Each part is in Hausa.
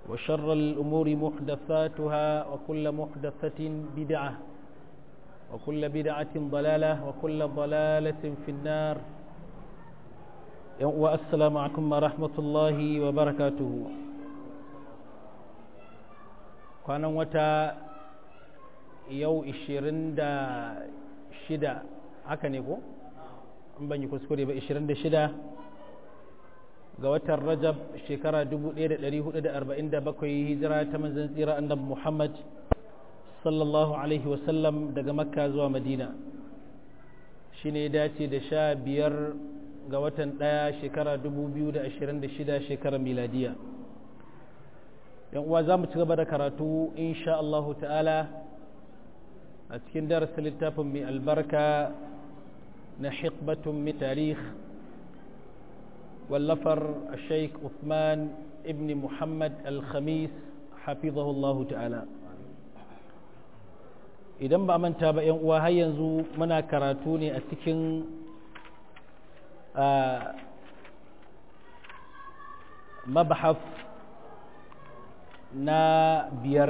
وشر الأمور محدثاتها وكل محدثة بدعة وكل بدعة ضلالة وكل ضلالة في النار والسلام عليكم ورحمة الله وبركاته كان وتا يو إشيرين دا شدا haka ne ko? in ban yi kuskure ba 26 ga watan rajab shekara 1447 hijira ta manzan tsira annabi muhammad sallallahu alaihi wasallam daga makka zuwa madina shi ne dace da sha biyar ga watan ɗaya shekara 2026 shekarar miladiya yan uwa za mu ci gaba da karatu insha Allahu ta'ala a cikin darasa littafin mai albarka na hikbatun min tarih wallafar sheikh Uthman ibn Muhammad al-Khamis hafizahullahu ta'ala idan ba manta ba yan uwa har yanzu muna karatu ne a cikin mabhaf na biyar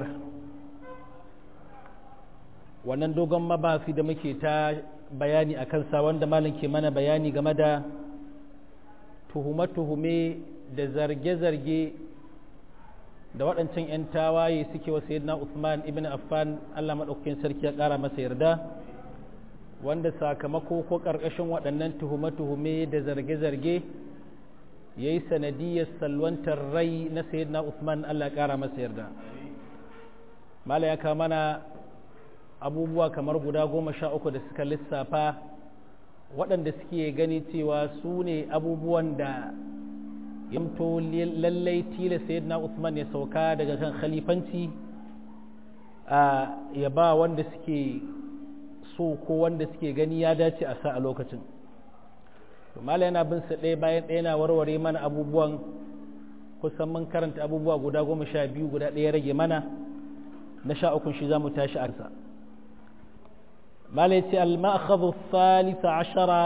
wannan dogon mabafi da muke ta bayani a kansa wanda malam ke mana bayani game da tuhume-tuhume da zarge-zarge da waɗancan 'yan tawaye suke wa sayyidina Uthman ibn Affan Allah maɗaukakin sarki ya ƙara masa yarda wanda sakamako ko ƙarƙashin waɗannan tuhume-tuhume da zarge-zarge ya yi sanadiyar salwantar rai na sayyidina Uthman Allah ya ƙara masa yarda mala ya mana abubuwa kamar guda goma sha uku da suka lissafa waɗanda suke gani cewa su ne abubuwan da yamto lallai tila sayyidina Usman ya sauka daga kan khalifanci a ya ba wanda suke so ko wanda suke gani ya dace a sa a lokacin mala yana bin sa ɗaya bayan ɗaya na warware mana abubuwan kusan mun karanta abubuwa guda goma sha biyu guda ɗaya rage mana na sha ukun shi za mu tashi a malai ce al-ma'akhadhu thalitha ashara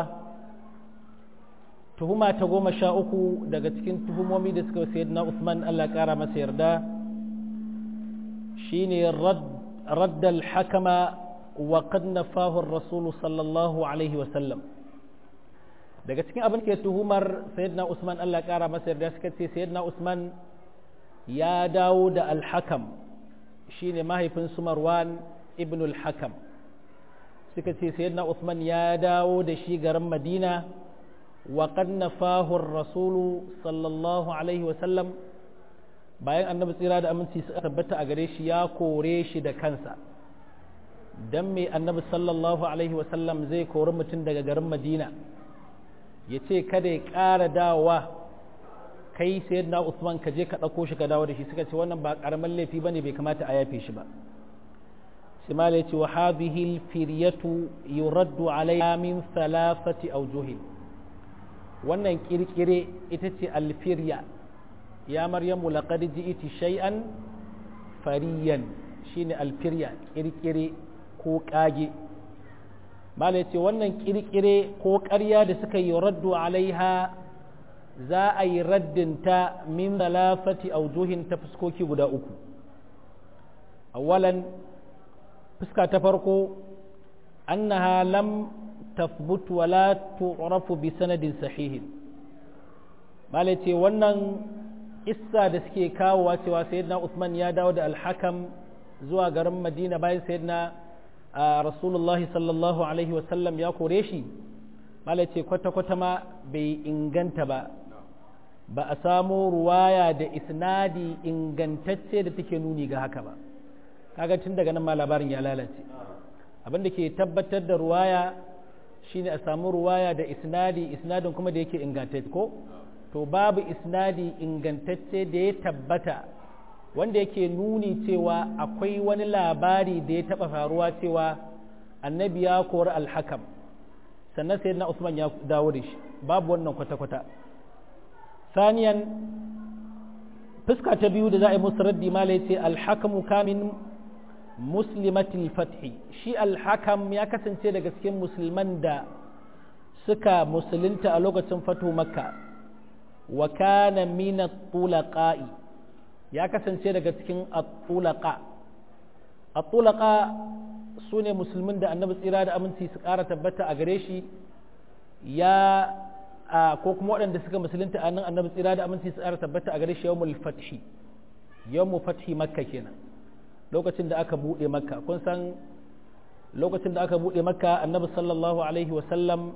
tuhuma ta goma sha uku daga cikin tuhumomi da suka sayyidina Usman Allah kara masa yarda shine radd al-hakama wa qad nafahu ar-rasul sallallahu alaihi wa sallam daga cikin abin ke tuhumar sayyidina Usman Allah kara masa yarda suka ce sayyidina Usman ya dawo da al-hakam shine mahaifin su Marwan ibn al-Hakam suka ce sayyidina Uthman ya dawo da shi garin Madina wa qad nafahu ar-rasul sallallahu alaihi wa sallam bayan annabi tsira da aminci suka tabbata a gare shi ya kore shi da kansa dan me annabi sallallahu alaihi wa sallam zai kori mutum daga garin Madina ya ce kada ya ƙara dawowa kai sayyidina Uthman ka je ka ɗauko shi ka dawo da shi suka ce wannan ba ƙaramin laifi bane bai kamata a yafe shi ba سمالة وهذه الفرية يرد عليها من ثلاثة أوجه wannan kirkire ita ce alfirya ya maryamu laqad ji'ti shay'an fariyan shine alfirya kirkire ko kage malai ce wannan kirkire ko ƙarya da suka yi raddu alaiha za a yi raddinta min talafati aujuhin ta fuskoki guda uku awalan fuska ta farko annaha lam tathbut wa la tu'rafu bi sanadin sahihin malai ce wannan issa da suke kawowa cewa sayyidina Usman ya dawo da alhakam zuwa garin Madina bayan sayyidina Rasulullahi sallallahu alaihi wa sallam ya kore shi malai ce kwata kwata ma bai inganta ba ba a samo ruwaya da isnadi ingantacce da take nuni ga haka ba kaga tun daga nan ma labarin ya lalace abin da ke tabbatar da ruwaya shine a samu ruwaya da isnadi isnadin kuma da yake ingantacce ko to babu isnadi ingantacce da ya tabbata wanda yake nuni cewa akwai wani labari da ya taba faruwa cewa annabi ya kori alhakam sannan sai na usman ya dawo da shi babu wannan kwata-kwata saniyan fuska ta biyu da za a yi musu raddi ma ce alhakamu kamin muslimatil fathi shi alhakam ya kasance daga cikin musulman da suka musulunta a lokacin fatu makka wa kana min tulaqa'i ya kasance daga cikin at-tulaqa at-tulaqa sune musulmin da annabi tsira da aminci su ƙara tabbata a gare shi ya ko kuma waɗanda suka musulunta a nan annabi tsira da aminci su ƙara tabbata a gare shi yawmul fathi yawmu fathi makka kenan lokacin da aka buɗe makka kun san lokacin da aka buɗe makka annabi sallallahu alaihi wasallam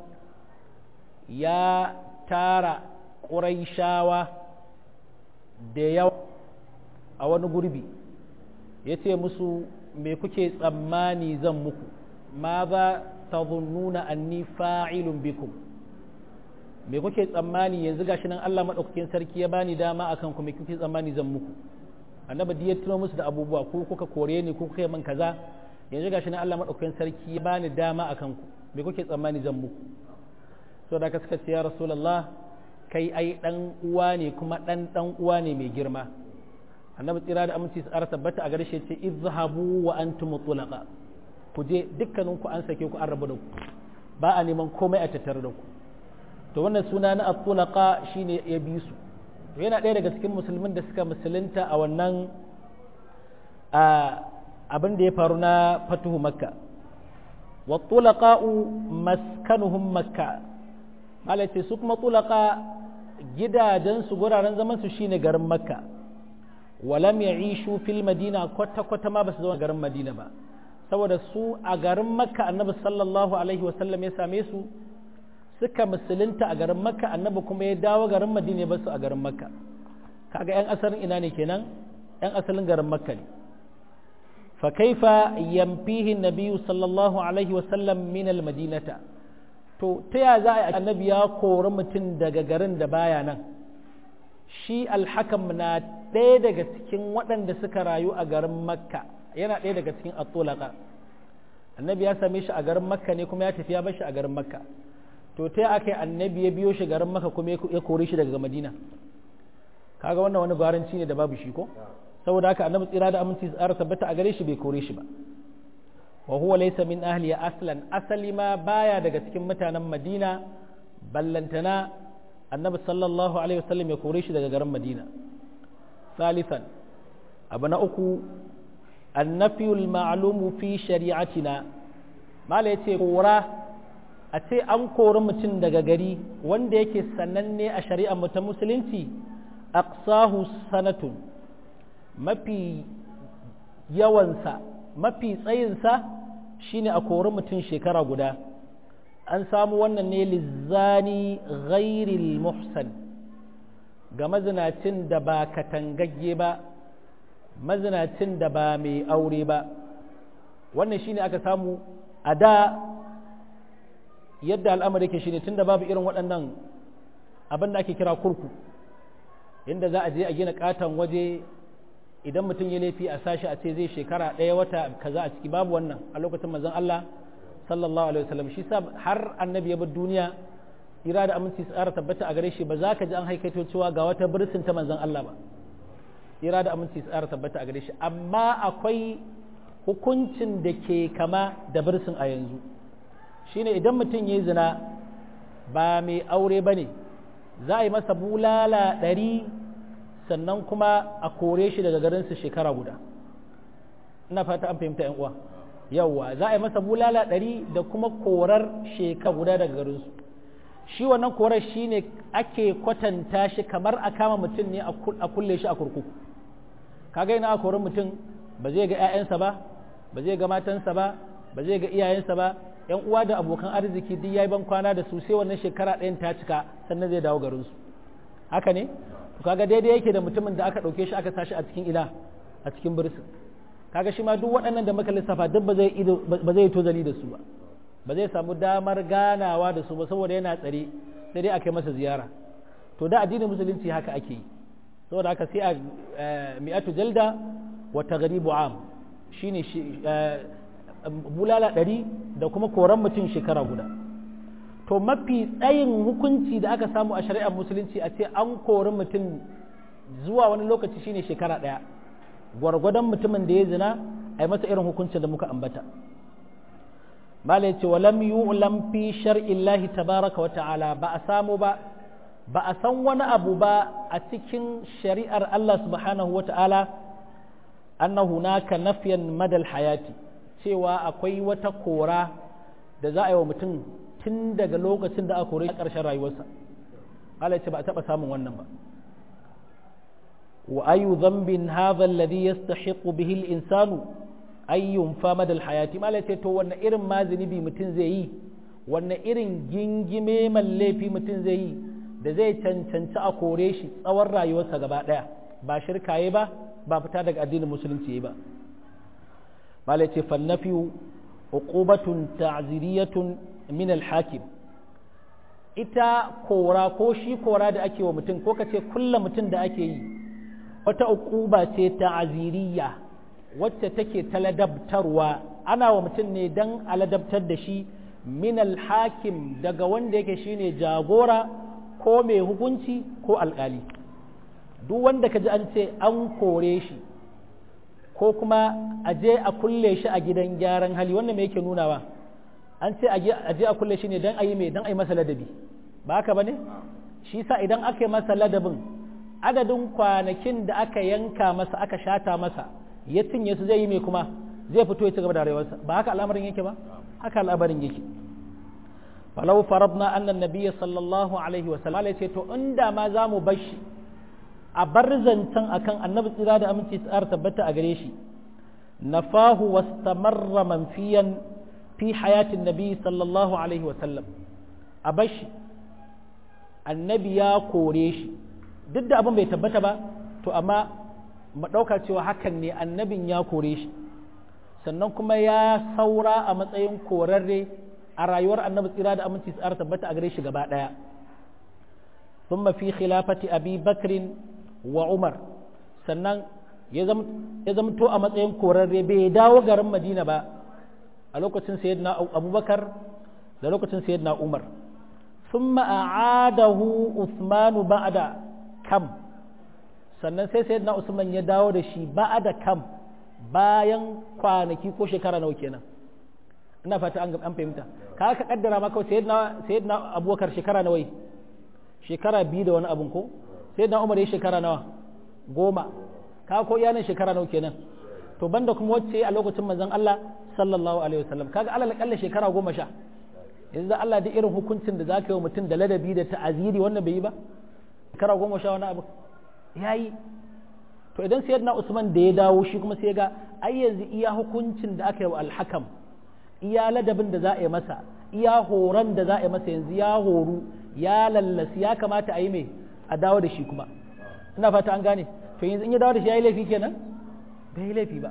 ya tara ƙuraishawa da yawa a wani gurbi ya ce musu me kuke tsammani zan muku ma za ta zunnuna anni fa'ilun bikum me kuke tsammani yanzu gashi nan Allah maɗaukakin sarki ya bani dama akan ku me kuke tsammani zan muku annabi ya tuno musu da abubuwa ko kuka kore ni ko kuka yi min kaza yanzu gashi nan Allah maɗaukakin sarki ya bani dama akan ku me kuke tsammani zan muku so da suka ce ya rasulullah kai ai dan uwa ne kuma dan dan uwa ne mai girma annabi tsira da aminci su ara tabbata a gare shi ce izhabu wa antum mutlaqa ku je dukkanin ku an sake ku an rabu da ku ba a neman komai a tattare da ku to wannan suna na at-tulaqa shine ya bi su to yana ɗaya daga cikin musulmin da suka musulunta a wannan abin da ya faru na fatuhu makka wa tulaqa'u maskanuhum makka malace su kuma tulaqa gidajen su guraren zaman su shine garin makka walam ya'ishu fil madina kwata kwata ma basu zama garin madina ba saboda su a garin makka annabi sallallahu alaihi wasallam ya same su suka musulunta a garin makka annabi kuma ya dawo garin madina ya basu a garin makka kaga yan asalin ina ne kenan yan asalin garin makka ne fa kaifa yamfihi nabiyyu sallallahu alaihi wasallam min al madinata to ta ya za a annabi ya kori mutum daga garin da baya nan shi alhakam na ɗaya daga cikin waɗanda suka rayu a garin makka yana ɗaya daga cikin atulaka annabi ya same shi a garin makka ne kuma ya tafi ya bar shi a garin makka to ta aka yi annabi ya biyo shi garin makka kuma ya kore shi daga madina kaga wannan wani garanci ne da babu shi ko saboda haka annabi tsira da aminci tsara tabbata a gare shi bai kore shi ba wa huwa laysa min ahli aslan asali ma baya daga cikin mutanen madina ballantana annabi sallallahu alaihi wasallam ya kore shi daga garin madina ثالثا abu na uku annafiyul ma'lumu fi shari'atina mala yace kora a ce an kori mutum daga gari wanda yake sananne a shari'ar mu ta musulunci aqsahu sanatun mafi yawansa mafi tsayinsa shine a kori mutum shekara guda an samu wannan ne lizzani ghairil muhsan ga mazinacin da ba katangagge ba mazinacin da ba mai aure ba wannan shine aka samu a da yadda al'amari ke shine tunda babu irin waɗannan abin da ake kira kurku inda za a je a gina katon waje idan mutum ya laifi a sashi a ce zai shekara ɗaya wata kaza a ciki babu wannan a lokacin manzon Allah sallallahu alaihi wasallam shi sa har annabi ya bar duniya ira da aminci tsara tabbata a gare shi ba za ka ji an haikaito cewa ga wata birsin ta manzon Allah ba ira da aminci tsara tabbata a gare shi amma akwai hukuncin da ke kama da birsin a yanzu shine idan mutum ya yi zina ba mai aure ba ne za a yi masa bulala ɗari sannan kuma a kore shi daga garinsu shekara guda ina fata an fahimta yan uwa yawwa za a yi masa bulala ɗari da kuma korar shekara guda daga garinsu shi wannan korar shi ne ake kwatanta shi kamar a kama mutum ne a kulle shi a kurkuku kaga ina a korar mutum ba zai ga 'ya'yansa ba ba zai ga matansa ba ba zai ga iyayensa ba yan uwa da abokan arziki duk yayi ban kwana da su sai wannan shekara ɗayan ta cika sannan zai dawo garinsu haka ne to kaga daidai yake da mutumin da aka ɗauke shi aka sashi a cikin ila a cikin birsin kaga shi ma duk waɗannan da muka lissafa duk ba zai ba zai tozali da su ba ba zai samu damar ganawa da su ba saboda yana tsare sai dai aka yi masa ziyara to da addinin musulunci haka ake yi saboda haka sai a mi'atu jalda wa taghribu am shine bulala ɗari da kuma koran mutum shekara guda to mafi tsayin hukunci da aka samu a shari'ar musulunci a ce an kori mutum zuwa wani lokaci shine shekara ɗaya gwargwadon mutumin da ya zina a yi masa irin hukuncin da muka ambata mala ya ce wa lam yu'lam fi shar'illahi tabaraka wa ta'ala ba a samu ba ba a san wani abu ba a cikin shari'ar Allah subhanahu wata'ala annahu naka nafiyan madal hayati cewa akwai wata kora da za a yi wa mutum tun daga lokacin da aka kore a ƙarshen rayuwarsa Allah ce ba a taɓa samun wannan ba wa ayu dhanbin hadha alladhi yastahiqu bihi al-insanu ay yunfa madal hayati mala ce to wannan irin ma zunubi mutum zai yi wannan irin gingime laifi mutum zai yi da zai cancanci a kore shi tsawon rayuwarsa gaba ɗaya ba shirka ba ba fita daga addinin musulunci ba mala ce fannafiyu uqubatun ta'ziriyatun min al-hakim ita kora ko shi kora da ake wa mutum ko kace kulla mutum da ake yi wata uquba ce ta'ziriya wacce take taladabtarwa ana wa mutum ne dan aladabtar da shi min al-hakim daga wanda yake shine jagora ko mai hukunci ko alkali duk wanda ka ji an ce an kore shi ko kuma a je a kulle shi a gidan gyaran hali wannan me yake nunawa an ce a je a kulle shi ne don a yi mai don a yi masa ladabi ba haka ba ne shi sa idan aka yi masa ladabin adadin kwanakin da aka yanka masa aka shata masa ya cinye su zai yi mai kuma zai fito ya ci gaba da rayuwarsa ba haka al'amarin yake ba haka al'amarin yake falau farabna annan nabiyya sallallahu alaihi wa sallam ce to inda ma za mu bar shi a bar zancen akan annabi tsira da aminci tsara tabbata a gare shi nafahu wastamarra manfiyan fi hayatin nabi sallallahu alaihi wa sallam a bar shi annabi ya kore shi duk da abin bai tabbata ba to amma mu ɗauka cewa hakan ne annabin ya kore shi sannan kuma ya saura a matsayin korarre a rayuwar annabi tsira da aminci tsara tabbata a gare shi gaba ɗaya ثم في خلافة أبي بكر وعمر sannan ya zamto a matsayin korarre bai dawo garin madina ba a lokacin sayyidina abubakar da lokacin sayyidina umar sun ma'adahu usmanu ba'ada kam sannan sai sayyidina usman ya dawo da shi ba'ada kam bayan kwanaki ko shekara nawa kenan ina fata an fahimta ka ka kaddara ma kawai sayyidina abubakar shekara nawa shekara biyu da wani abun ko sayyidina umar ya shekara nawa goma ka ko iyanin shekara nawa kenan to banda kuma wacce a lokacin manzon Allah sallallahu alaihi wasallam kaga alal kalla shekara goma sha yanzu da Allah da irin hukuncin da zaka yi wa mutum da ladabi da ta'aziri wannan bai yi ba shekara goma sha wani abu yayi to idan sayyidina Usman da ya dawo shi kuma sai ga ai yanzu iya hukuncin da aka yi wa alhakam iya ladabin da za a yi masa iya horon da za a yi masa yanzu ya horu ya lallasi ya kamata a yi mai a dawo da shi kuma ina fata an gane to yanzu in ya dawo da shi ya yi laifi kenan bai yi laifi ba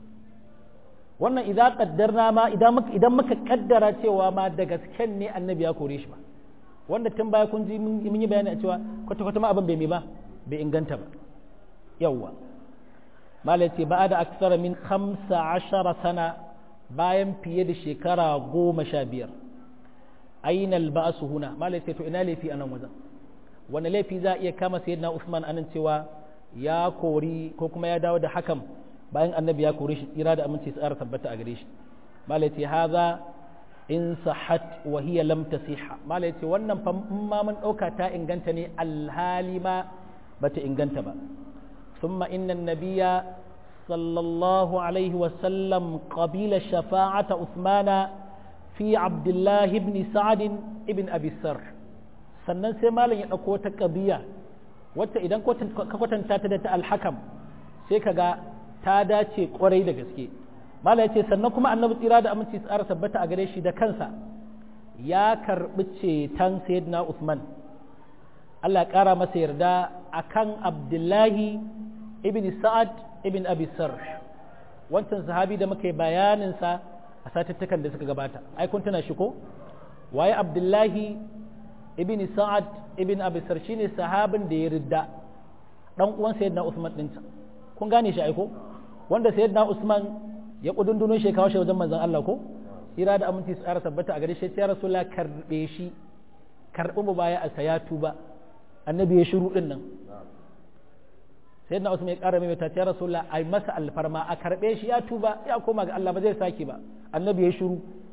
wannan idan kaddarna ma idan muka idan muka kaddara cewa ma da gasken ne annabi ya kore shi ba wanda tun baya kun ji mun yi bayani a cewa kwata kwata ma abin bai mai ba bai inganta ba yawwa mala ce ba da aksara min khamsa ashara sana bayan fiye da shekara goma sha biyar aina alba'su huna mala ce to ina laifi a nan wajen wani laifi za a iya kama sayyidina Usman anan cewa ya kori ko kuma ya dawo da hakan bayan annabi ya kore shi tsira da aminci tsara tabbata a gare shi malai ce haza in sahat wa hiya lam tasiha malai ce wannan fa ma mun dauka ta inganta ne alhali ma bata inganta ba thumma inna nabiyya sallallahu alaihi wa sallam qabila shafa'ata usmana fi abdullah ibn sa'd ibn abi sarh sannan sai malam ya dauko ta qabiya wacce idan ka kwatanta ta da ta alhakam sai ka ga ta dace kwarai da gaske mala ya ce sannan kuma annabi tsira da aminci tsara tabbata a gare shi da kansa ya karɓi ceton sayyidina usman allah ƙara masa yarda akan abdullahi ibn sa'ad ibn abi sarh wancan sahabi da muka yi bayaninsa a satuttukan da suka gabata ai kun tuna shi ko waye abdullahi ibn sa'ad ibn abi sarh shine sahabin da ya ridda dan uwan sayyidina usman din kun gane shi aiko wanda sayyidina Usman ya kudunduno shi kawo shi wajen manzon Allah ko ira da aminci su tsara tabbata a gare shi ya rasulullah karbe shi karbi mu baya a saya tuba annabi ya shiru din nan sayyidina Usman ya kara mai ta ya rasulullah ai masa alfarma a karbe shi ya tuba ya koma ga Allah ba zai saki ba annabi ya shiru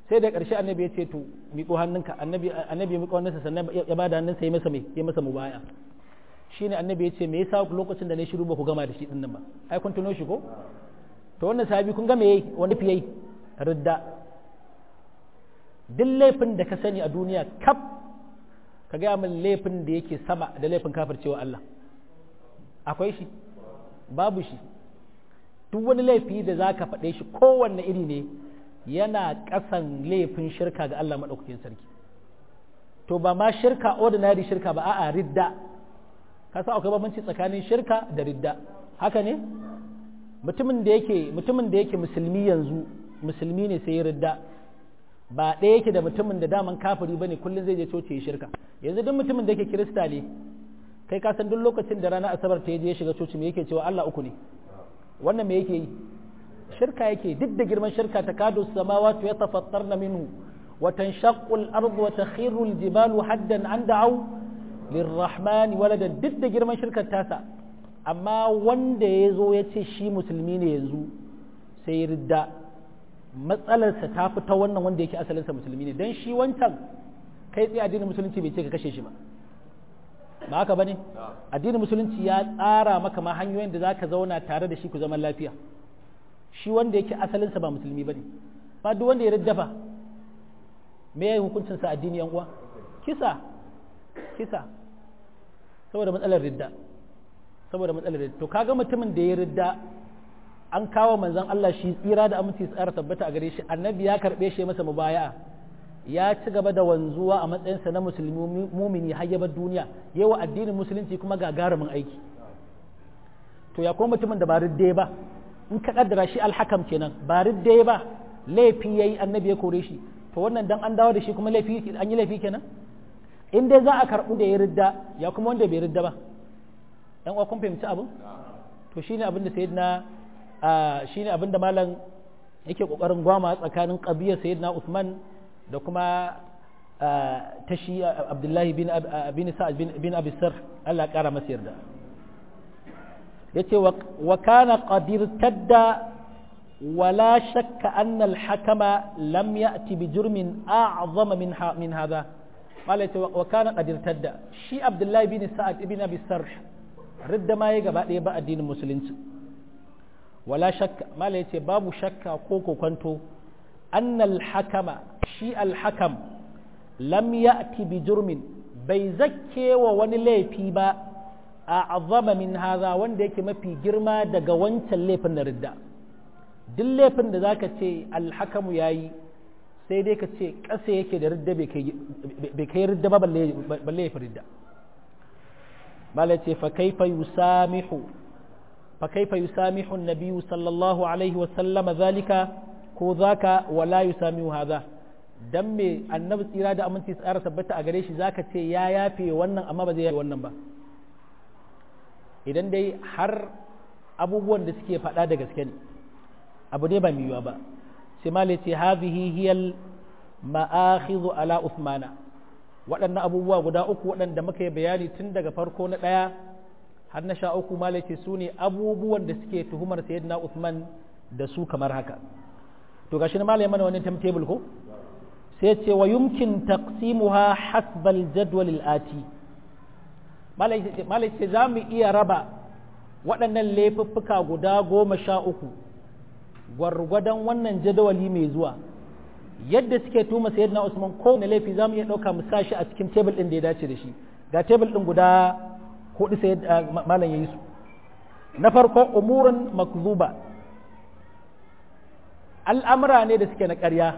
sai da ƙarshe annabi ya ce to miƙo hannunka annabi annabi ya miƙo hannunsa sannan ya bada hannunsa ya masa mai ya masa mubaya shine annabi ya ce me yasa lokacin da na shiru ba ku gama da shi din nan ba ai kun tuno shi ko to wannan sahabi kun ga me yayi wani fiye ridda duk laifin da ka sani a duniya kaf ka gaya min laifin da yake sama da laifin kafircewa Allah akwai shi babu shi duk wani laifi da za ka faɗe shi kowanne iri ne yana ƙasan laifin shirka ga Allah maɗaukakin sarki to ba ma shirka ordinary shirka ba a'a ridda ka san akwai bambanci tsakanin shirka da ridda haka ne mutumin da yake mutumin da yake musulmi yanzu musulmi ne sai ya ridda ba ɗaya yake da mutumin da daman kafiri bane kullum zai je coci ya shirka yanzu duk mutumin da yake kirista ne kai ka san duk lokacin da ranar asabar ta je ya shiga coci me yake cewa Allah uku ne wannan me yake yi shirka yake duk da girman shirka ta kadu samawati ya tafattarna minhu wa tanshaqqu al-ardu wa takhiru al-jibalu haddan an da'u lirrahmani waladan duk da girman shirkar tasa amma wanda ya zo ya ce shi musulmi ne yanzu sai ya ridda matsalarsa ta fi ta wannan wanda yake asalinsa musulmi ne don shi wancan kai tsaye addinin musulunci bai ce ka kashe shi ba ba haka ba ne addinin musulunci ya tsara maka ma hanyoyin da za ka zauna tare da shi ku zaman lafiya shi wanda yake asalinsa ba musulmi ba ne ba duk wanda ya riddafa me ya yi hukuncinsa addini yan uwa kisa kisa saboda matsalar ridda saboda matsalar ridda to kaga mutumin da ya ridda an kawo manzon Allah shi tsira da aminci tsara tabbata a gare shi annabi ya karbe shi masa mubaya'a ya ci gaba da wanzuwa a matsayinsa na musulmi mumini har yabar duniya yawa addinin musulunci kuma gagarumin aiki to ya kuma mutumin da ba ridde ba in ka kaddara shi alhakam kenan ba ridde ba laifi yayi annabi ya kore shi to wannan dan an dawo da shi kuma laifi an yi laifi kenan in dai za a karɓu da ya ridda ya kuma wanda bai ridda ba yan uwa kun fahimci abin to shine abin da sayyidina shine abin da malam yake kokarin gwama tsakanin qabiyar sayyidina Uthman da kuma ta shi Abdullahi bin bin Sa'ad bin Abi Sarh Allah ya kara masa yarda yace wa kana qadir tadda ولا شك أن الحكم لم يأتي بجرم أعظم من من هذا قال وكان قد ارتد شي عبد الله بن سعد بن ابي السرح رد ما يغا بعد با الدين المسلمين ولا شك ما yace babu shakka ko kokonto أن الحكم شي الحكم لم يأتي بجرم bai zakke wa wani laifi ba a azama min haza wanda yake mafi girma daga wancan laifin na ridda duk laifin da zaka ce alhakamu yayi sai dai ka ce ƙasa yake da ridda bai kai ridda ba balle ya fi ridda bala ce fa kaifa yusamihu fa kaifa yusamihu nabiyyu sallallahu alaihi wa sallama zalika ko zaka wala yusamihu hadha dan me annabi tsira da aminci tsara tabbata a gare shi zaka ce ya yafe wannan amma ba zai yafe wannan ba idan dai har abubuwan da suke faɗa da gaske ne abu ne ba miyuwa ba sai ma ce hadhihi hiyal ma'akhidhu ala Uthmana waɗannan abubuwa guda uku waɗanda muka yi bayani tun daga farko na ɗaya har na sha uku ma ce su ne abubuwan da suke tuhumar sayyidina Uthman da su kamar haka to gashi na malai mana wani timetable ko sai ce wa yumkin taqsimuha hasbal jadwal al-ati malai ce za mu iya raba waɗannan laifuffuka guda goma sha uku gwargwadon wannan jadawali mai zuwa yadda suke tuma sayyidina Usman ko na laifi zamu iya dauka mu sashi a cikin table din da ya dace da shi ga table din guda hudu sai malam yayi su na farko umurun makzuba al'amura ne da suke na ƙarya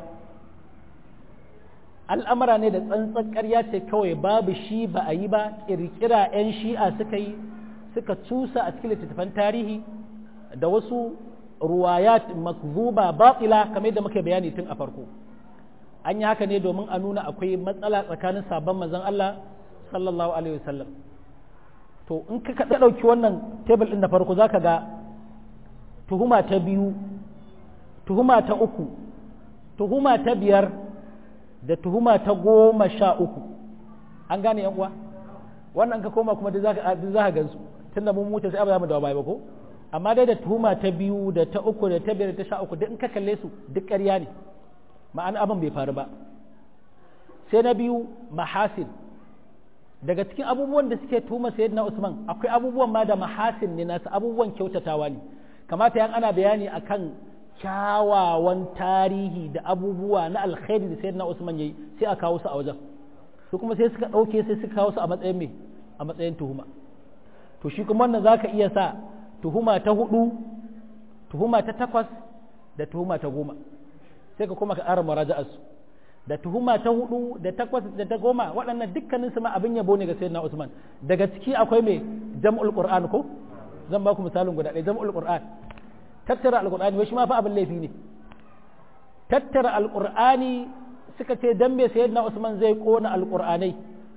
al'amura ne da tsantsan ƙarya ce kawai babu shi ba a yi ba ƙirƙira 'yan shi'a suka yi suka cusa a cikin littattafan tarihi da wasu ruwayat makzuba batila kamar yadda muke bayani tun a farko an yi haka ne domin a nuna akwai matsala tsakanin sabon manzon Allah sallallahu alaihi wasallam to in ka ka dauki wannan table din na farko zaka ga tuhuma ta biyu tuhuma ta uku tuhuma ta biyar da tuhuma ta goma sha uku an gane yan uwa wannan ka koma kuma duk zaka duk zaka gansu tunda mun mutu sai ba za mu dawo baya ba ko amma dai da tuhuma ta biyu da ta uku da ta biyar da ta sha uku duk in ka kalle su duk ƙarya ne ma'ana abin bai faru ba sai na biyu mahasin daga cikin abubuwan da suke tuma sayyidina Usman akwai abubuwan ma da mahasin ne nasu abubuwan kyautatawa ne kamata yan ana bayani akan kyawawan tarihi da abubuwa na alkhairi da sayyidina Usman yayi sai a kawo su a wajen su kuma sai suka dauke sai suka kawo su a matsayin me a matsayin tuhuma to shi kuma wannan zaka iya sa tuhuma ta hudu tuhuma ta takwas da tuhuma ta goma sai ka kuma ka ƙara muraja'ar su da tuhuma ta hudu da takwas da ta goma waɗannan dukkanin su ma abin yabo ne ga sayyidina Usman daga ciki akwai me jam'ul qur'an ko zan ba ku misalin guda ɗaya jam'ul qur'an tattara alqur'ani wai shi ma fa abin laifi ne tattara alqur'ani suka ce dan me sayyidina Usman zai kona alqur'anai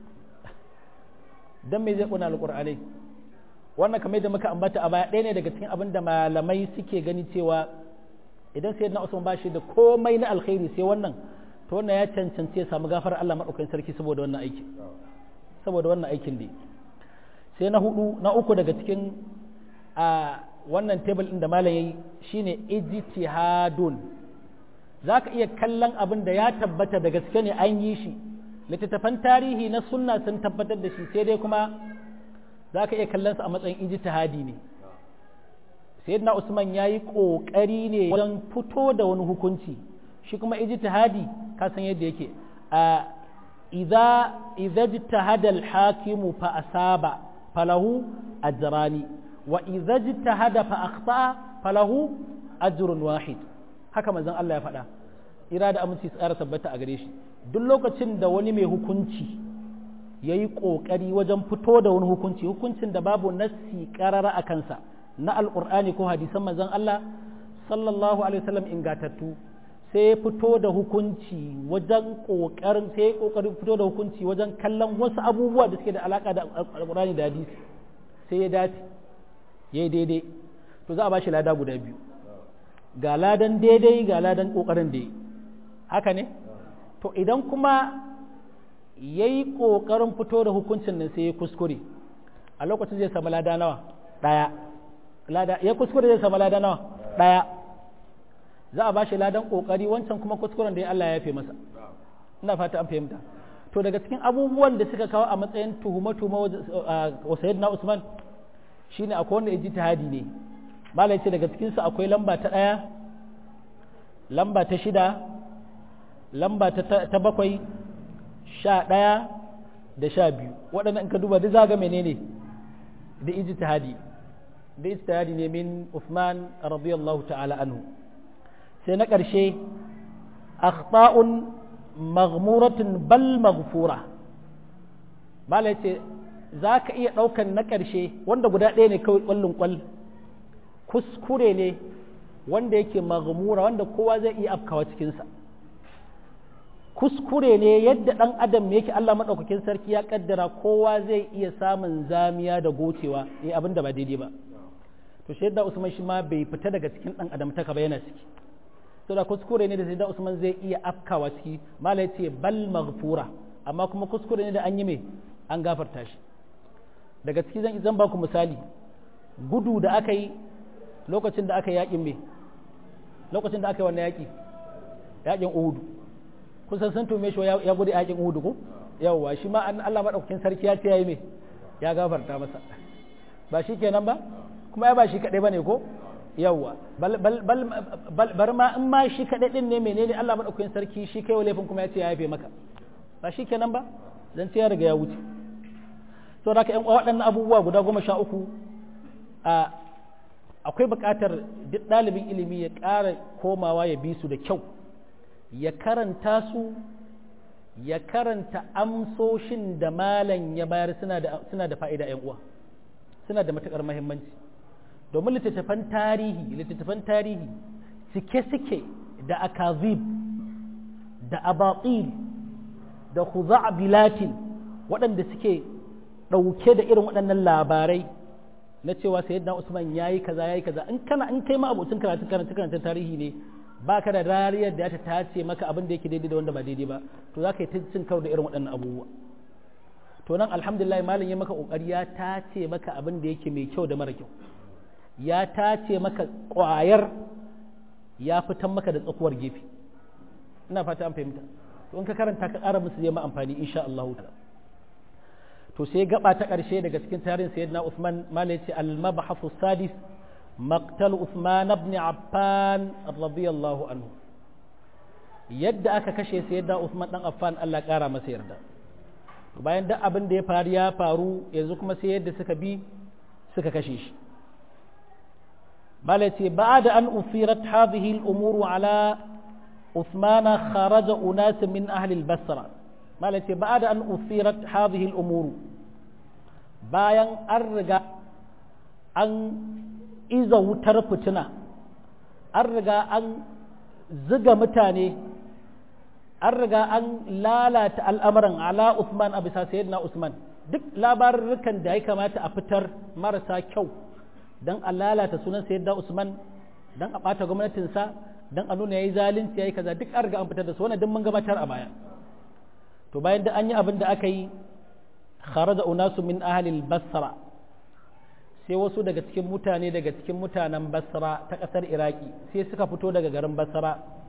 dan me zai kona alqur'anai wannan kamar da muka ambata a baya ɗaya ne daga cikin abin da malamai suke gani cewa idan sayyidina Usman ba shi da komai na alkhairi sai wannan to wannan ya cancanci ya samu gafar Allah maɗaukakin sarki saboda wannan aikin saboda wannan aikin ne sai na hudu na uku daga cikin a wannan tebul ɗin da malam yayi shine ijtihadun zaka iya kallon abin da ya tabbata da gaske ne an yi shi littattafan tarihi na sunna sun tabbatar da shi sai dai kuma zaka iya kallon sa a matsayin ijtihadi ne sayyidina Usman yayi kokari ne wajen fito da wani hukunci shi kuma ijtihadi ka san yadda yake a idza idza ijtahada al-hakim fa asaba falahu ajrani wa idza ijtahada fa akhta falahu ajrun wahid haka manzon Allah ya faɗa ira da aminci tsara tabbata a gare shi duk lokacin da wani mai hukunci yayi kokari wajen fito da wani hukunci hukuncin da babu nassi qarara a kansa na alqur'ani ko hadisan manzon Allah sallallahu alaihi wasallam ingatattu sai ya fito da hukunci wajen ƙoƙarin sai ya ƙoƙarin fito da hukunci wajen kallon wasu abubuwa da suke da alaƙa da alƙur'ani da hadisi sai ya dace ya yi daidai to za a ba shi lada guda biyu ga ladan daidai ga ladan ƙoƙarin da haka ne to idan kuma ya yi ƙoƙarin fito da hukuncin nan sai ya kuskure a lokacin zai samu lada nawa ɗaya ya kuskure zai samu lada nawa ɗaya za a ba shi ladan kokari wancan kuma kuskuren da ya Allah ya yafe masa ina fata an fahimta to daga cikin abubuwan da suka kawo a matsayin tuhuma tuhuma wa sayyidina Usman shine akwai wanda yaji tahadi ne malai ce daga cikin su akwai lamba ta daya lamba ta shida lamba ta bakwai sha daya da sha biyu waɗannan in ka duba duk zaga menene da ijtihadi da ijtihadi ne min Uthman radiyallahu ta'ala anhu sai na ƙarshe akhta'un maghmuratun bal maghfura mala ce za ka iya ɗaukan na ƙarshe wanda guda ɗaya ne kawai ƙwallon ƙwal kuskure ne wanda yake maghmura wanda kowa zai iya afkawa cikinsa kuskure ne yadda ɗan adam yake Allah maɗaukakin sarki ya ƙaddara kowa zai iya samun zamiya da gocewa ya abin da ba daidai ba to shaidda usman shi ma bai fita daga cikin ɗan adam ta ba yana ciki to da kuskure ne da sai da Usman zai iya afkawa ciki malai ce bal maghfura amma kuma kuskure ne da an yi mai an gafarta shi daga ciki zan zan ba ku misali gudu da aka yi lokacin da aka yi yakin me lokacin da aka yi wannan yaki yakin Uhud kun san san tume shi ya gudu yakin Uhud ko yawwa shi ma an Allah madaukakin sarki ya ce yayi me ya gafarta masa ba shi kenan ba kuma ya ba shi kadai bane ko yawwa bar ma in ma shi kaɗai ɗin ne menene Allah maɗaukakin sarki shi kai laifin kuma ya ce ya yafe maka ba shi kenan ba zan ce ya riga ya wuce so da yan waɗannan abubuwa guda goma sha uku akwai buƙatar duk ɗalibin ilimi ya ƙara komawa ya bi su da kyau ya karanta su ya karanta amsoshin da malam ya bayar suna da fa'ida ‘yan uwa suna da matuƙar mahimmanci domin littattafan tarihi littattafan tarihi cike suke da akazib da abatil da bilatin waɗanda suke ɗauke da irin waɗannan labarai na cewa sayyidina Usman yayi kaza yayi kaza in kana in kai ma abocin karatu karatu karatu tarihi ne ba ka da rariyar da ta tace maka abin da yake daidai da wanda ba daidai ba to za ka yi ta cin karo da irin waɗannan abubuwa to nan alhamdulillah malam ya maka kokari ya tace maka abin da yake mai kyau da mara kyau ya tace maka ƙwayar ya fitan maka da tsakuwar gefe ina fata an fahimta to in ka karanta ka ƙara musu zai ma amfani insha Allah ta'ala to sai gaba ta ƙarshe daga cikin tarihin sayyidina Uthman malai ce al-mabhasu sadis maqtal Uthman ibn Affan radiyallahu anhu yadda aka kashe sayyidina Uthman dan Affan Allah ƙara masa yarda to bayan duk abin da ya faru ya faru yanzu kuma sai yadda suka bi suka kashe shi malai ce ba'da an usirat hadhihi al-umuru ala Uthman kharaja unas min ahli al-Basra malai ce ba'da an usirat hadhihi al-umuru bayan an riga an iza wutar fitina an riga an ziga mutane an riga an lalata al'amuran ala Usman a bisa sayyidina Usman duk labarurrukan da ya kamata a fitar marasa kyau don a lalata sunan sayyidina Usman don a ɓata gwamnatinsa don a nuna ya yi zalunci ya yi kaza duk an riga an fitar da su wannan duk mun gabatar a baya to bayan da an yi abin da aka yi kharaja unasu min ahlil basra sai wasu daga cikin mutane daga cikin mutanen basra ta ƙasar iraki sai suka fito daga garin basra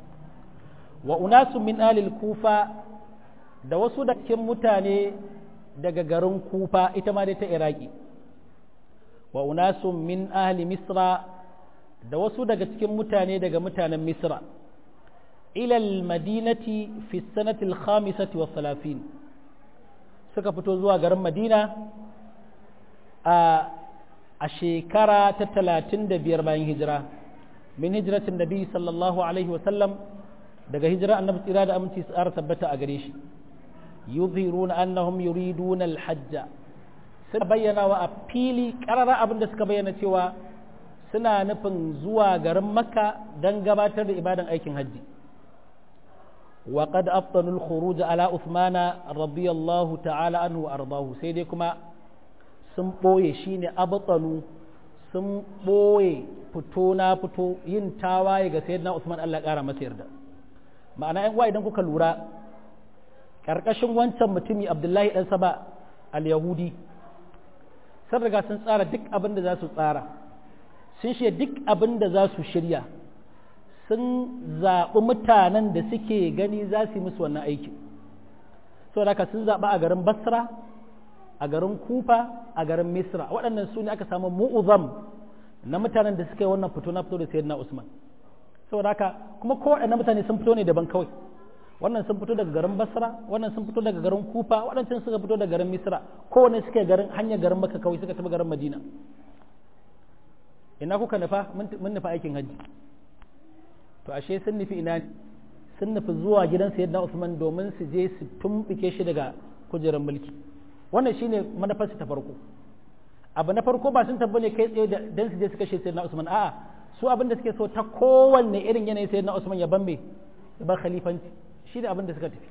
wa unasu min ahlil kufa da wasu daga cikin mutane daga garin kufa ita ma dai ta iraki wa unasu min ahli misra da wasu daga cikin mutane daga mutanen misra ilal madinati fi sanatil khamisati wa salafin suka fito zuwa garin madina a a shekara ta talatin da biyar bayan hijira min hijiratin nabi sallallahu alaihi wasallam daga hijira annabi tsira da aminci tsara tabbata a gare shi yuzhiruna annahum yuriduna alhajja suna bayyana wa a fili karara abin da suka bayyana cewa suna nufin zuwa garin makka don gabatar da ibadan aikin hajji wa qad afdanu al-khuruj ala uthmana radiyallahu ta'ala anhu wa ardahu sai dai kuma sun ɓoye shi ne abatsanu sun ɓoye fito na fito yin tawaye ga sayyidina Usman Allah ƙara masa yarda ma'ana yan uwa idan kuka lura ƙarƙashin wancan mutumi Abdullahi ɗan Saba al-Yahudi sun riga sun tsara duk abin da za su tsara sun shirya duk abin da za su shirya sun zaɓi mutanen da suke gani za su yi musu wannan aiki saboda haka sun zaɓa a garin Basra a garin kufa a garin misra waɗannan su ne aka samu mu'uzam na mutanen da suka yi wannan fito na fito da sayyidina usman saboda haka kuma ko waɗannan mutane sun fito ne daban kawai wannan sun fito daga garin basra wannan sun fito daga garin kufa waɗancan suka fito daga garin misra kowane suka garin hanyar garin maka kawai suka tafi garin madina ina kuka nufa mun nufa aikin hajji to ashe sun nufi ina sun nufi zuwa gidan sayyidina usman domin su je su tumbike shi daga kujerar mulki wannan shine manufarsu ta farko abu na farko ba sun tabbo ne kai tsaye dan su je su kashe sayyidina Usman a'a su abin da suke so ta kowanne irin yanayi sayyidina Usman ya bambe ya bar khalifanci shine abin da suka tafi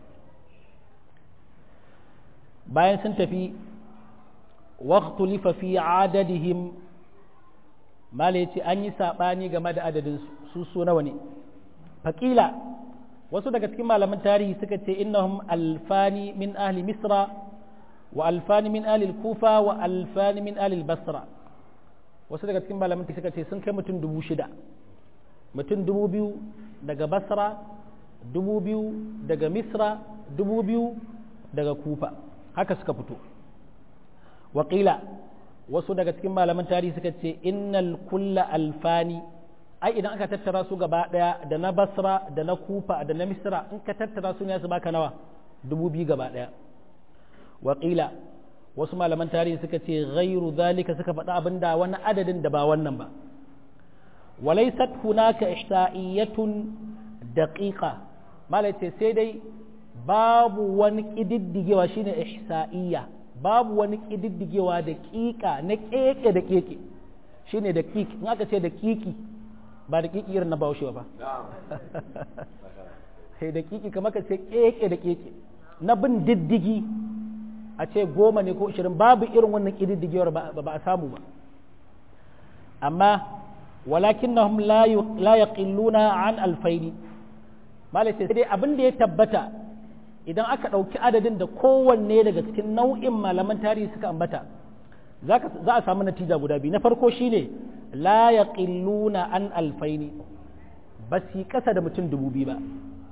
bayan sun tafi waqtulifa fi adadihim mala yace an yi sabani game da adadin su su nawa ne faqila wasu daga cikin malaman tarihi suka ce innahum alfani min ahli misra وألفان من آل الكوفة وألفان من آل البصرة wasu daga cikin malaman suka ce sun kai mutum dubu shida mutum dubu biyu daga basra dubu biyu daga misra dubu biyu daga kufa haka suka fito waƙila wasu daga cikin malaman tarihi suka ce innal kulla alfani ai idan aka tattara su gaba ɗaya da na basra da na kufa da na misra in ka tattara su ne su baka nawa dubu biyu gaba ɗaya waƙila wasu malaman tarihi suka ce ghairu zalika suka faɗa abin da wani adadin da ba wannan ba walaisat hunaka ihsa'iyatun daqiqa malai ce sai dai babu wani ƙididdigewa shine ihsa'iyya babu wani ƙididdigewa da ƙiƙa na ƙeƙe da ƙeƙe shine da ƙiƙi in aka ce da ƙiƙi ba da ƙiƙi irin na baushe ba sai da ƙiƙi kamar ka ce ƙeƙe da ƙeƙe na bin diddigi a ce goma ne ko ashirin babu irin wannan ƙididdigewar ba a samu ba amma walakin na la yaqilluna an alfaini malai sai dai abin da ya tabbata idan aka ɗauki adadin da kowanne daga cikin nau'in malaman tarihi suka ambata za a samu natija guda biyu na farko shine la yaqilluna an alfaini ba su kasa da mutum dubu biyu ba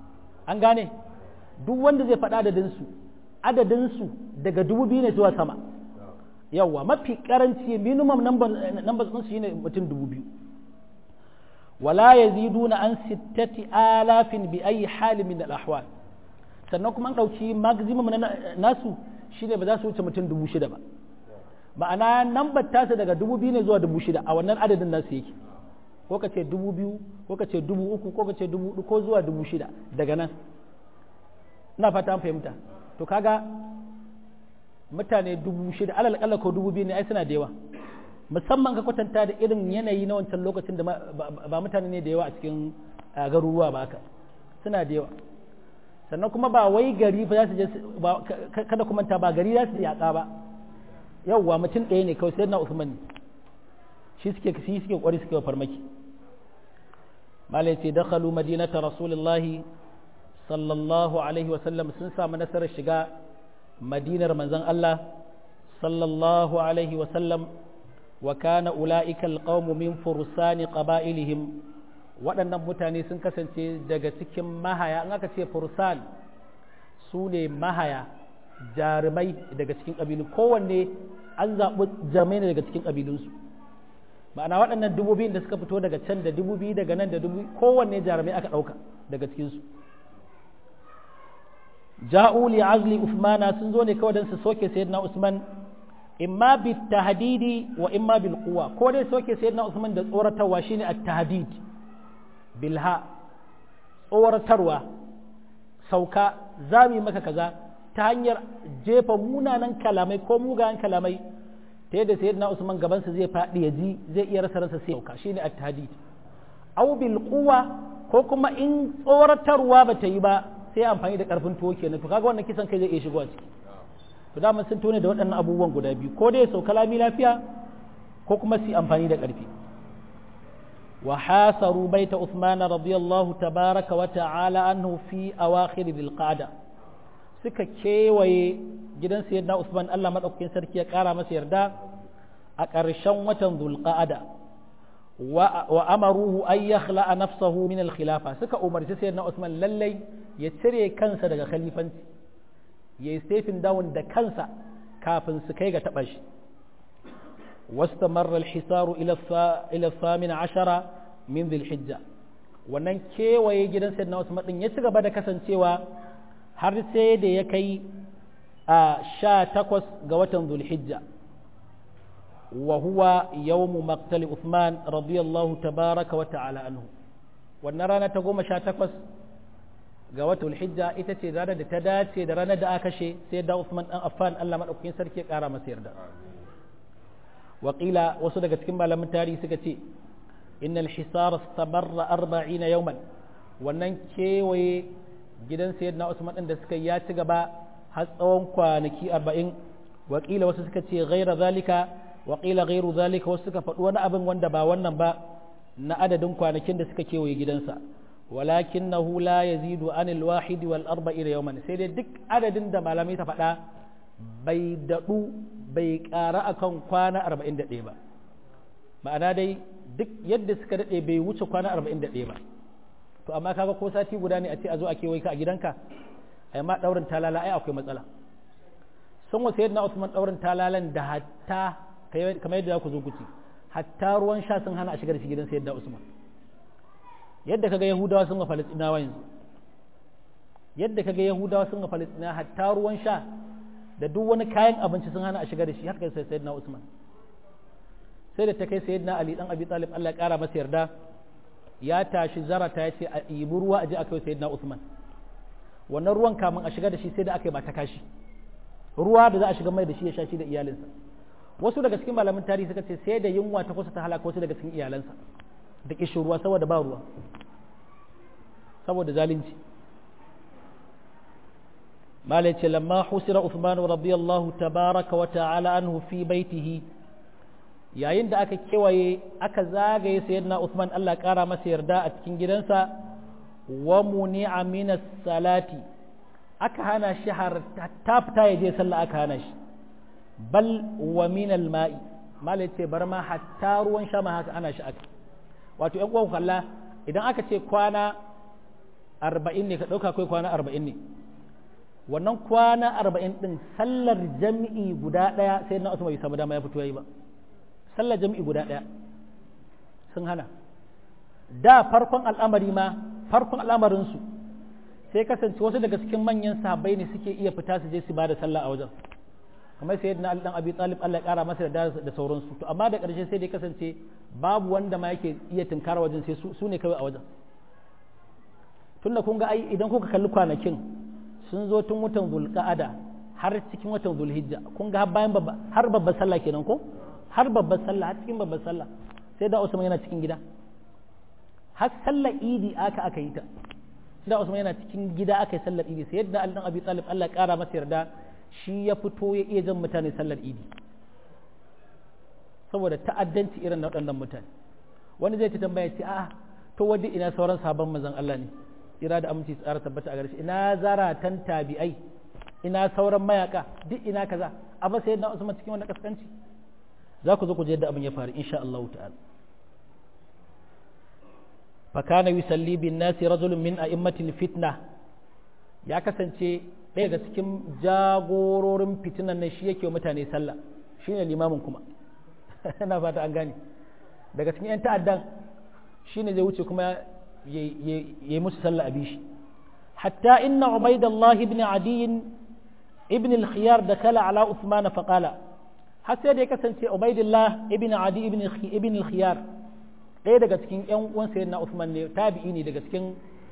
an gane duk wanda zai faɗa adadinsu adadinsu daga dubu biyu ne zuwa sama yawwa mafi karanci minimum number sun shi ne mutum dubu biyu wala yaziduna an sittati alafin bi ayi halin min al-ahwal sannan kuma an ɗauki maximum na nasu shine ba za su wuce mutum dubu shida ba ma'ana nambar tasa daga dubu biyu ne zuwa dubu shida a wannan adadin nasu yake ko ka ce dubu biyu ko ka ce dubu uku ko ka ce dubu hudu ko zuwa dubu shida daga nan ina fata an fahimta to kaga mutane dubu shida alal kalla ko dubu biyu ne ai suna da yawa musamman ka kwatanta da irin yanayi na wancan lokacin da ba mutane ne da yawa a cikin garuruwa ba haka suna da yawa sannan kuma ba wai gari fa za su je kada kuma ta ba gari za su yaƙa ba yawwa mutum ɗaya ne kawai sai na Usman ne shi suke shi suke kwari suke farmaki malai ce dakhalu madinata rasulullahi sallallahu alaihi wa sallam sun samu nasarar shiga madinar manzon Allah sallallahu alaihi wa sallam wa kana ulaika alqawmu min fursani qaba'ilihim waɗannan mutane sun kasance daga cikin mahaya in aka ce fursan su ne mahaya jarumai daga cikin ƙabilu kowanne an zaɓi jarumai ne daga cikin ƙabilunsu ma'ana waɗannan dubu biyun da suka fito daga can da dubu biyu daga nan da dubu kowanne jarumai aka ɗauka daga cikinsu ja'u li azli usmana sun zo ne kawai don su soke sayyidina usman imma bi tahdidi wa imma bil quwa ko dai soke sayyidina usman da tsoratarwa shine at-tahdid bilha tsoratarwa sauka zami maka kaza ta hanyar jefa munanan kalamai ko mugayen kalamai ta yadda sayyidina Usman gabansa zai faɗi ya ji zai iya rasa ransa sai sauka shine at-tahdid aw bil quwa ko kuma in tsoratarwa ba ta yi ba sai amfani da karfin tuwo kenan to kaga wannan kisan kai zai iya shigowa ciki to da mun sun tone da waɗannan abubuwan guda biyu ko dai sauka lami lafiya ko kuma su amfani da ƙarfi وحاصروا بيت عثمان رضي الله تبارك وتعالى عنه في أواخر ذي القعدة suka kewaye gidan sayyidina Usman Allah madaukakin sarki ya kara masa yarda a ƙarshen watan Dhulqa'ada wa amaruhu ay yakhla'a nafsahu min al-khilafa suka umarci sayyidina Usman lallai ya cire kansa daga khalifanci yayi stephen down da kansa kafin su kai ga taba shi واستمر الحصار إلى إلى الثامن عشر من ذي الحجة wannan kewaye gidan sayyidina Usman din ya ci gaba da kasancewa har sai da ya kai a sha takwas ga watan Zulhijja wa huwa yawmu maqtali Uthman radiyallahu tabaraka wa ta'ala anhu wannan rana ta goma sha takwas ga watan Zulhijja ita ce ranar da ta dace da ranar da aka kashe sai da Uthman dan Affan Allah madaukakin sarki ya kara masa yarda waƙila wasu daga cikin malamin tarihi suka ce innal hisara stamarra arba'ina yawman wannan kewaye gidan sayyidina Usman din da suka ya ci gaba har tsawon kwanaki arba'in waƙila wasu suka ce ghaira zalika waƙila ghairu zalika wasu suka faɗi wani abin wanda ba wannan ba na adadin kwanakin da suka kewaye gidansa walakinahu la yazidu anil wahidi wal arba'ina yawman sai dai duk adadin da malamai ta faɗa bai daɗu bai ƙara akan kwana arba'in da ɗaya ba ma'ana dai duk yadda suka daɗe bai wuce kwana arba'in da ɗaya ba to amma kaga ko sati guda ne a ce a zo a kewaye ka a gidanka ai ma ɗaurin talala ai akwai matsala sun wasu yadda Usman ɗaurin talalan da hatta kamar yadda za ku zo guci hatta ruwan sha sun hana a shigar shi gidan sayyidina Usman yadda kaga Yahudawa sun ga Falastinawa yanzu yadda kaga Yahudawa sun ga Falastinawa hatta ruwan sha da duk wani kayan abinci sun hana a shiga da shi haka sai sayyidina Usman sai da ta kai sayyidina Ali dan Abi Talib Allah ya kara masa yarda ya tashi zarata ya ce a ɗibi ruwa a je a kai sayyidina Usman wannan ruwan kamun a shiga da shi sai da aka yi ba ta kashi ruwa da za a shiga mai da shi ya sha shi da iyalinsa wasu daga cikin malamin tarihi suka ce sai da yunwa ta kusa ta halaka wasu daga cikin iyalansa da kishin ruwa saboda ba ruwa saboda zalunci malai ce lamma husira Uthman radiyallahu tabaraka wa ta'ala anhu fi baitihi yayin da aka kewaye aka zagaye sayyidina Uthman Allah kara masa yarda a cikin gidansa wa muni'a min salati aka hana shi har ta fita ya je sallah aka hana shi bal wa min al-ma'i malai ce bar ma hatta ruwan sha ma haka ana shi aka wato ƴan uwan kalla idan aka ce kwana arba'in ne ka ɗauka kai kwana arba'in ne wannan kwana arba'in ɗin sallar jami'i guda ɗaya sai na usman bai samu dama ya fito yayi ba sallar jami'i guda ɗaya sun hana da farkon al'amari ma farkon al'amarinsu sai kasance wasu daga cikin manyan sahabbai ne suke iya fita su je su ba da sallah a wajen kamar sai yadda dan abi talib Allah ya kara masa da da sauransu to amma da ƙarshe sai dai kasance babu wanda ma yake iya tunkara wajen sai su ne kawai a wajen tunda kun ga ai idan kuka kalli kwanakin sun zo tun watan zulqa'ada har cikin watan zulhijja kun ga bayan babba har babbar sallah kenan ko har babbar sallah har cikin babbar sallah sai da Usman yana cikin gida har sallar idi aka aka yi ta da Usman yana cikin gida aka yi sallar idi sai yadda Ali dan Abi Talib Allah ya kara masa yarda shi ya fito ya iya jan mutane sallar idi saboda ta'addanci irin na waɗannan mutane wani zai ta tambaya ce a to wadda ina sauran sabon mazan Allah ne ira da aminci tsara tabbata a garshe ina zaratan tabi'ai ina sauran mayaka duk ina kaza amma sai yadda Usman cikin wannan kaskanci za ku zo ku je yadda abin ya faru insha Allah ta'ala fakana yusalli bin nasi rajulun min a'immatil fitna ya kasance ɗaya daga cikin jagororin fitinan nan shi yake mutane sallah shine limamin kuma ina fata an gane daga cikin 'yan ta'addan shine zai wuce kuma ya yi musu sallah a bishi hatta inna ubaidallah ibn adiyin ibn al-khiyar da kala ala usman faqala har sai da ya kasance ubaidillah ibn adi ibn al-khiyar ɗaya daga cikin ‘yan uwan sayyidina Usman ne tabi'i ne daga cikin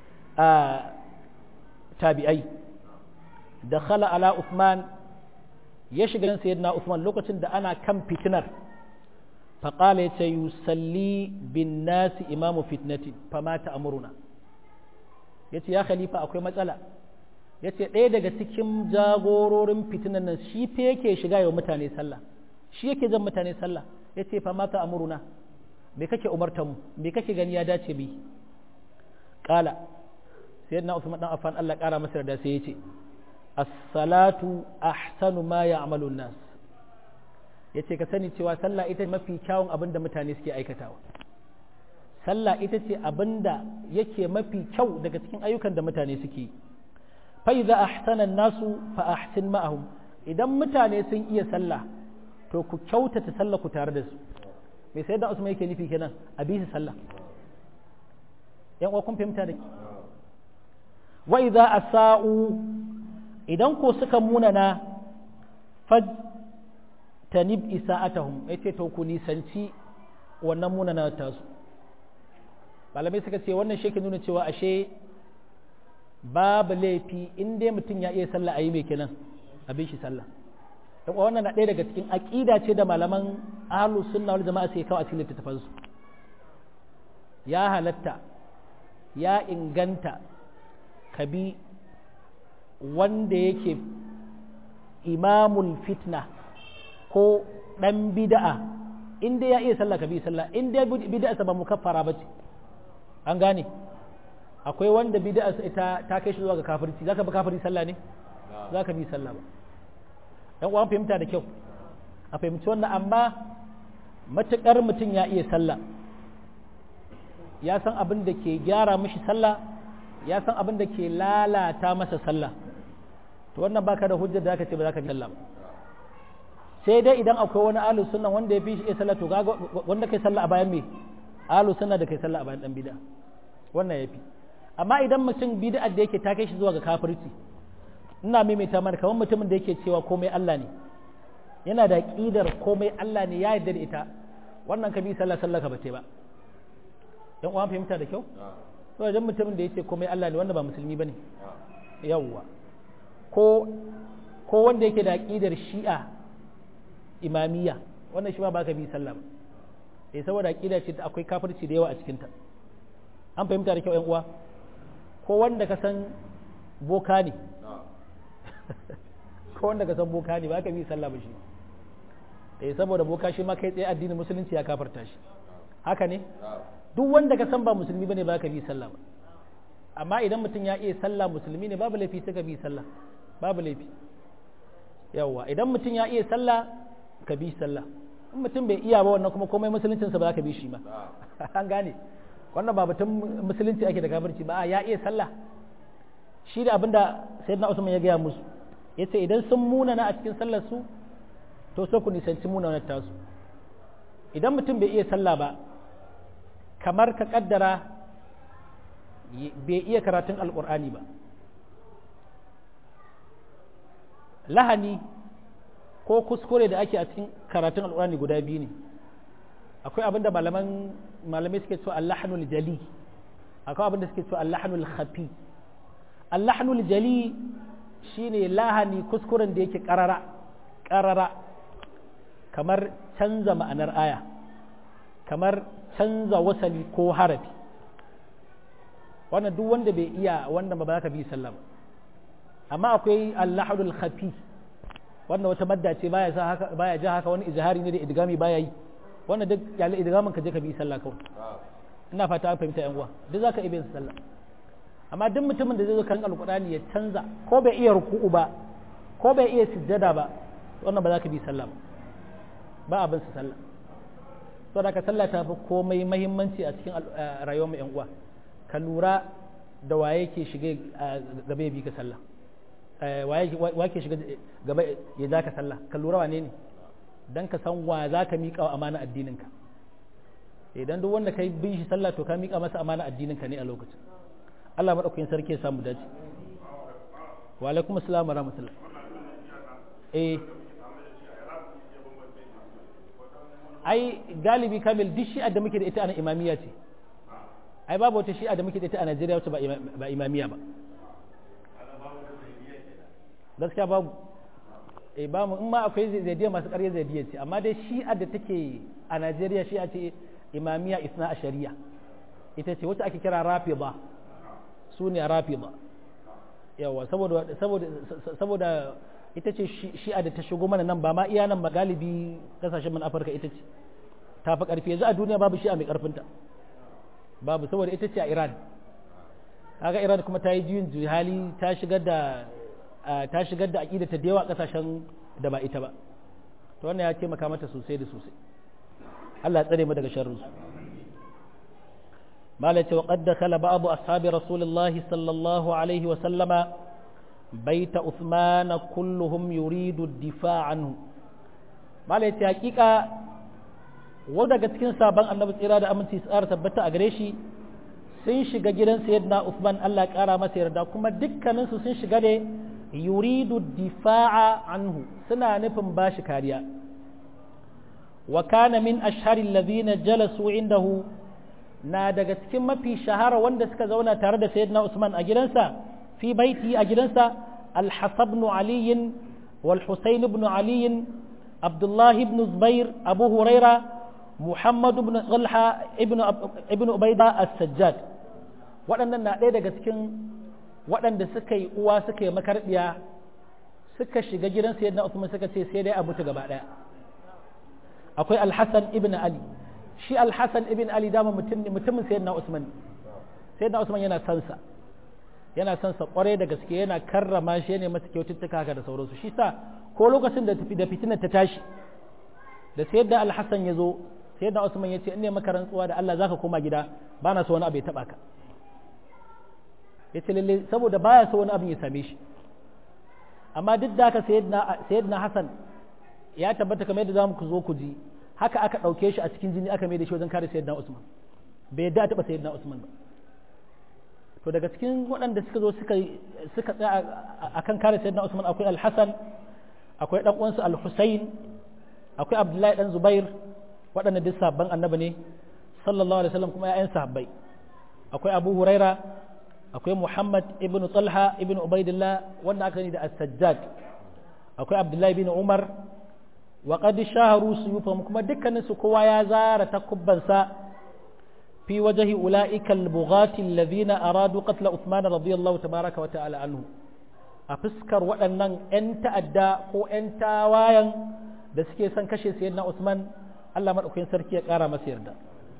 tabi'ai da khala ala Usman ya shiga sayyidina Usman lokacin da ana kan fitinar faƙala ya ce yusalli bin nasi imamu fitnati fama ta amuruna ya ce ya khalifa akwai matsala ya ce ɗaya daga cikin jagororin fitinan nan shi fa yake shiga yau mutane sallah shi yake jan mutane sallah ya ce fama ta amuruna me kake umarta mu me kake gani ya dace bi kala sayyidina Usman dan Affan Allah kara masa da sai yace as-salatu ahsanu ma ya'malu an-nas yace ka sani cewa sallah ita mafi kyawun abin da mutane suke aikatawa sallah ita ce abin da yake mafi kyau daga cikin ayyukan da mutane suke fa idza ahsana an-nasu fa ahsin ma'ahum idan mutane sun iya sallah to ku kyautata sallah ku tare da su mai sai da usman yake nufi kenan a bi sallah yan uwa kun fahimta da wa idza asa'u idan ko suka munana faj tanib isa'atahum yace to ku nisanci wannan munana ta su malamai suka ce wannan shi nuna cewa ashe babu laifi in dai mutum ya iya sallah a yi mai kenan a bi shi sallah dan wannan na ɗaya daga cikin aƙida ce da malaman ahlus sunna wal jama'a sai kawo a cikin littattafan su ya halatta ya inganta kabi wanda yake imamul fitna ko ɗan bida'a in dai ya iya sallah kabi sallah in dai bida'a sa ba mukaffara bace an gane akwai wanda bida'a ita ta kai shi zuwa ga kafirci zaka bi kafiri sallah ne zaka bi sallah ba yan uwan fahimta da kyau a fahimci wannan amma matuƙar mutum ya iya sallah ya san abin da ke gyara mishi sallah ya san abin da ke lalata masa sallah to wannan baka da hujjar da aka ce ba za ka bi sallah ba sai dai idan akwai wani alu sunna wanda ya fi shi iya sallah to kaga wanda kai sallah a bayan me alu sunna da kai sallah a bayan dan bid'a wannan yafi amma idan mutum bid'a da yake ta kai shi zuwa ga kafirci ina maimaita mana kamar mutumin da yake cewa komai Allah ne yana da ƙidar komai Allah ne ya yarda da ita wannan ka bi sallah sallah ka bace ba dan uwan fahimta da kyau to idan mutumin da yake komai Allah ne wanda ba musulmi bane yawwa ko ko wanda yake da ƙidar shi'a imamiyya wannan shi ma ba ka bi sallah ba eh saboda ƙida ce akwai kafirci da yawa a cikinta an fahimta da kyau ƴan uwa ko wanda ka san boka ne ko wanda ka san boka ne ba ka bi sallah ba shi eh saboda boka shi ma kai tsaye addinin musulunci ya kafarta shi haka ne duk wanda ka san ba musulmi bane ba ka bi sallah ba amma idan mutum ya iya sallah musulmi ne babu laifi sai ka bi sallah babu laifi yawwa idan mutum ya iya sallah ka bi sallah in mutum bai iya ba wannan kuma komai musuluncinsa ba za ka bi shi ba an gane wannan ba batun musulunci ake da kafirci ba ya iya sallah shi da abinda sayyidina Usman ya gaya musu yace idan sun munana a cikin sallar su to sai ku nisanci munanar tasu idan mutum bai iya sallah ba kamar ka kaddara bai iya karatun alkur'ani ba lahani ko kuskure da ake a cikin karatun alkur'ani guda biyu ne akwai abin da malaman malamai suke cewa allahanul jali akwai abin da suke cewa allahanul khafi allahanul jali shine lahani kuskuren da yake karara karara kamar canza ma'anar aya kamar canza wasali ko harafi wannan duk wanda bai iya wannan ba za ka bi sallah ba amma akwai allahul khafi wannan wata madda ce baya sa haka baya ja haka wani izhari ne da idgami baya yi wannan duk yalle idgamin ka je ka bi sallah kawai ina fata an fahimta yan uwa duk zaka iya bin sallah amma duk mutumin da zai zo kan alqur'ani ya canza ko bai iya ruku'u ba ko bai iya sujjada ba wannan ba za ka bi sallah ba ba abin su sallah saboda ka sallah ta fi komai mahimmanci a cikin rayuwar mu yan uwa ka lura da waye ke shige gaba ya bi ka sallah waye ke shiga gaba ya ja ka sallah ka lura wane ne dan ka san wa za ka miƙa wa amana addininka idan duk wanda ka bin shi sallah to ka miƙa masa amana addininka ne a lokacin Allah maɗaukakin sarki ya samu dace wa alaikum assalam wa rahmatullah eh ai galibi kamil duk shi'a da muke da ita ana imamiya ce ai babu wata shi'a da muke da ita a Najeriya wacce ba imamiya ba gaskiya babu eh ba mu in ma akwai zaidiya masu ƙarya zaidiya ce amma dai shi'a da take a Najeriya shi'a ce imamiya isna a shari'a ita ce wacce ake kira rafida su ne rafida yawa saboda saboda saboda ita ce shi'a da ta shigo mana nan ba ma iya nan ba galibi kasashen man afirka ita ce ta fi ƙarfi yanzu a duniya babu shi'a mai ƙarfinta babu saboda ita ce a iran kaga iran kuma ta yi juyin hali ta shigar da ta shigar da aƙida ta da yawa ƙasashen da ba ita ba to wannan ya taimaka mata sosai da sosai Allah ya tsare mu daga sharrin su malai ce wa qad dakhala ba'd ashabi rasulullahi sallallahu alaihi wa sallama بيت عثمان كلهم يريد الدفاع عنه malai ce hakika wanda daga cikin sabon annabi tsira da aminci tsara tabbata a gare shi sun shiga gidan sayyidina Uthman Allah ya kara masa yarda kuma dukkanin su sun shiga ne yuridu difa'a anhu suna nufin bashi kariya wa kana min ashhari alladhina jalasu indahu na daga cikin mafi shahara wanda suka zauna tare da sayyidina Usman a gidansa في بيته أجلسة الحسن بن علي والحسين بن علي عبد الله بن زبير أبو هريرة محمد بن طلحة ابن ابن عبيدة السجاد waɗannan na ɗaya daga cikin waɗanda suka yi uwa suka yi makarɗiya suka shiga gidan sayyidina Usman suka ce sai dai a mutu gaba ɗaya akwai Al-Hassan ibn Ali shi Al-Hassan ibn Ali dama mutumin sayyidina Usman sayyidina Usman yana sansa yana son sa kware da gaske yana karrama shi ne masa kyaututtuka haka da sauransu shi sa ko lokacin da tafi da fitinar ta tashi da sai da alhassan ya zo sai da usman ya ce in ne maka rantsuwa da Allah zaka koma gida ba na so wani abu ya taba ka ya ce lalle saboda baya so wani abu ya same shi amma duk da haka sayyidina hassan ya tabbata kamar yadda zamu ku zo ku ji haka aka ɗauke shi a cikin jini aka mai da shi wajen kare sayyidina usman bai yadda a taɓa sayyidina usman ba to daga cikin waɗanda suka zo suka suka tsaya akan kare sayyidina Usman akwai Al-Hasan akwai dan uwansa Al-Husayn akwai Abdullahi dan Zubair waɗanda duk sabban annabi ne sallallahu alaihi wasallam kuma ƴaƴan sahabbai akwai Abu Huraira akwai Muhammad ibn Talha ibn Ubaidillah wanda aka ni da As-Sajjad akwai Abdullahi ibn Umar wa qad shaharu suyufahum kuma dukkanin su kowa ya zara takubbansa في وجه أولئك البغاة الذين أرادوا قتل عثمان رضي الله تبارك وتعالى عنه أفسكر وأنن أنت أدى هو أنت وايا da suke son kashe sayyidina Usman Allah madaukakin sarki ya kara masa yarda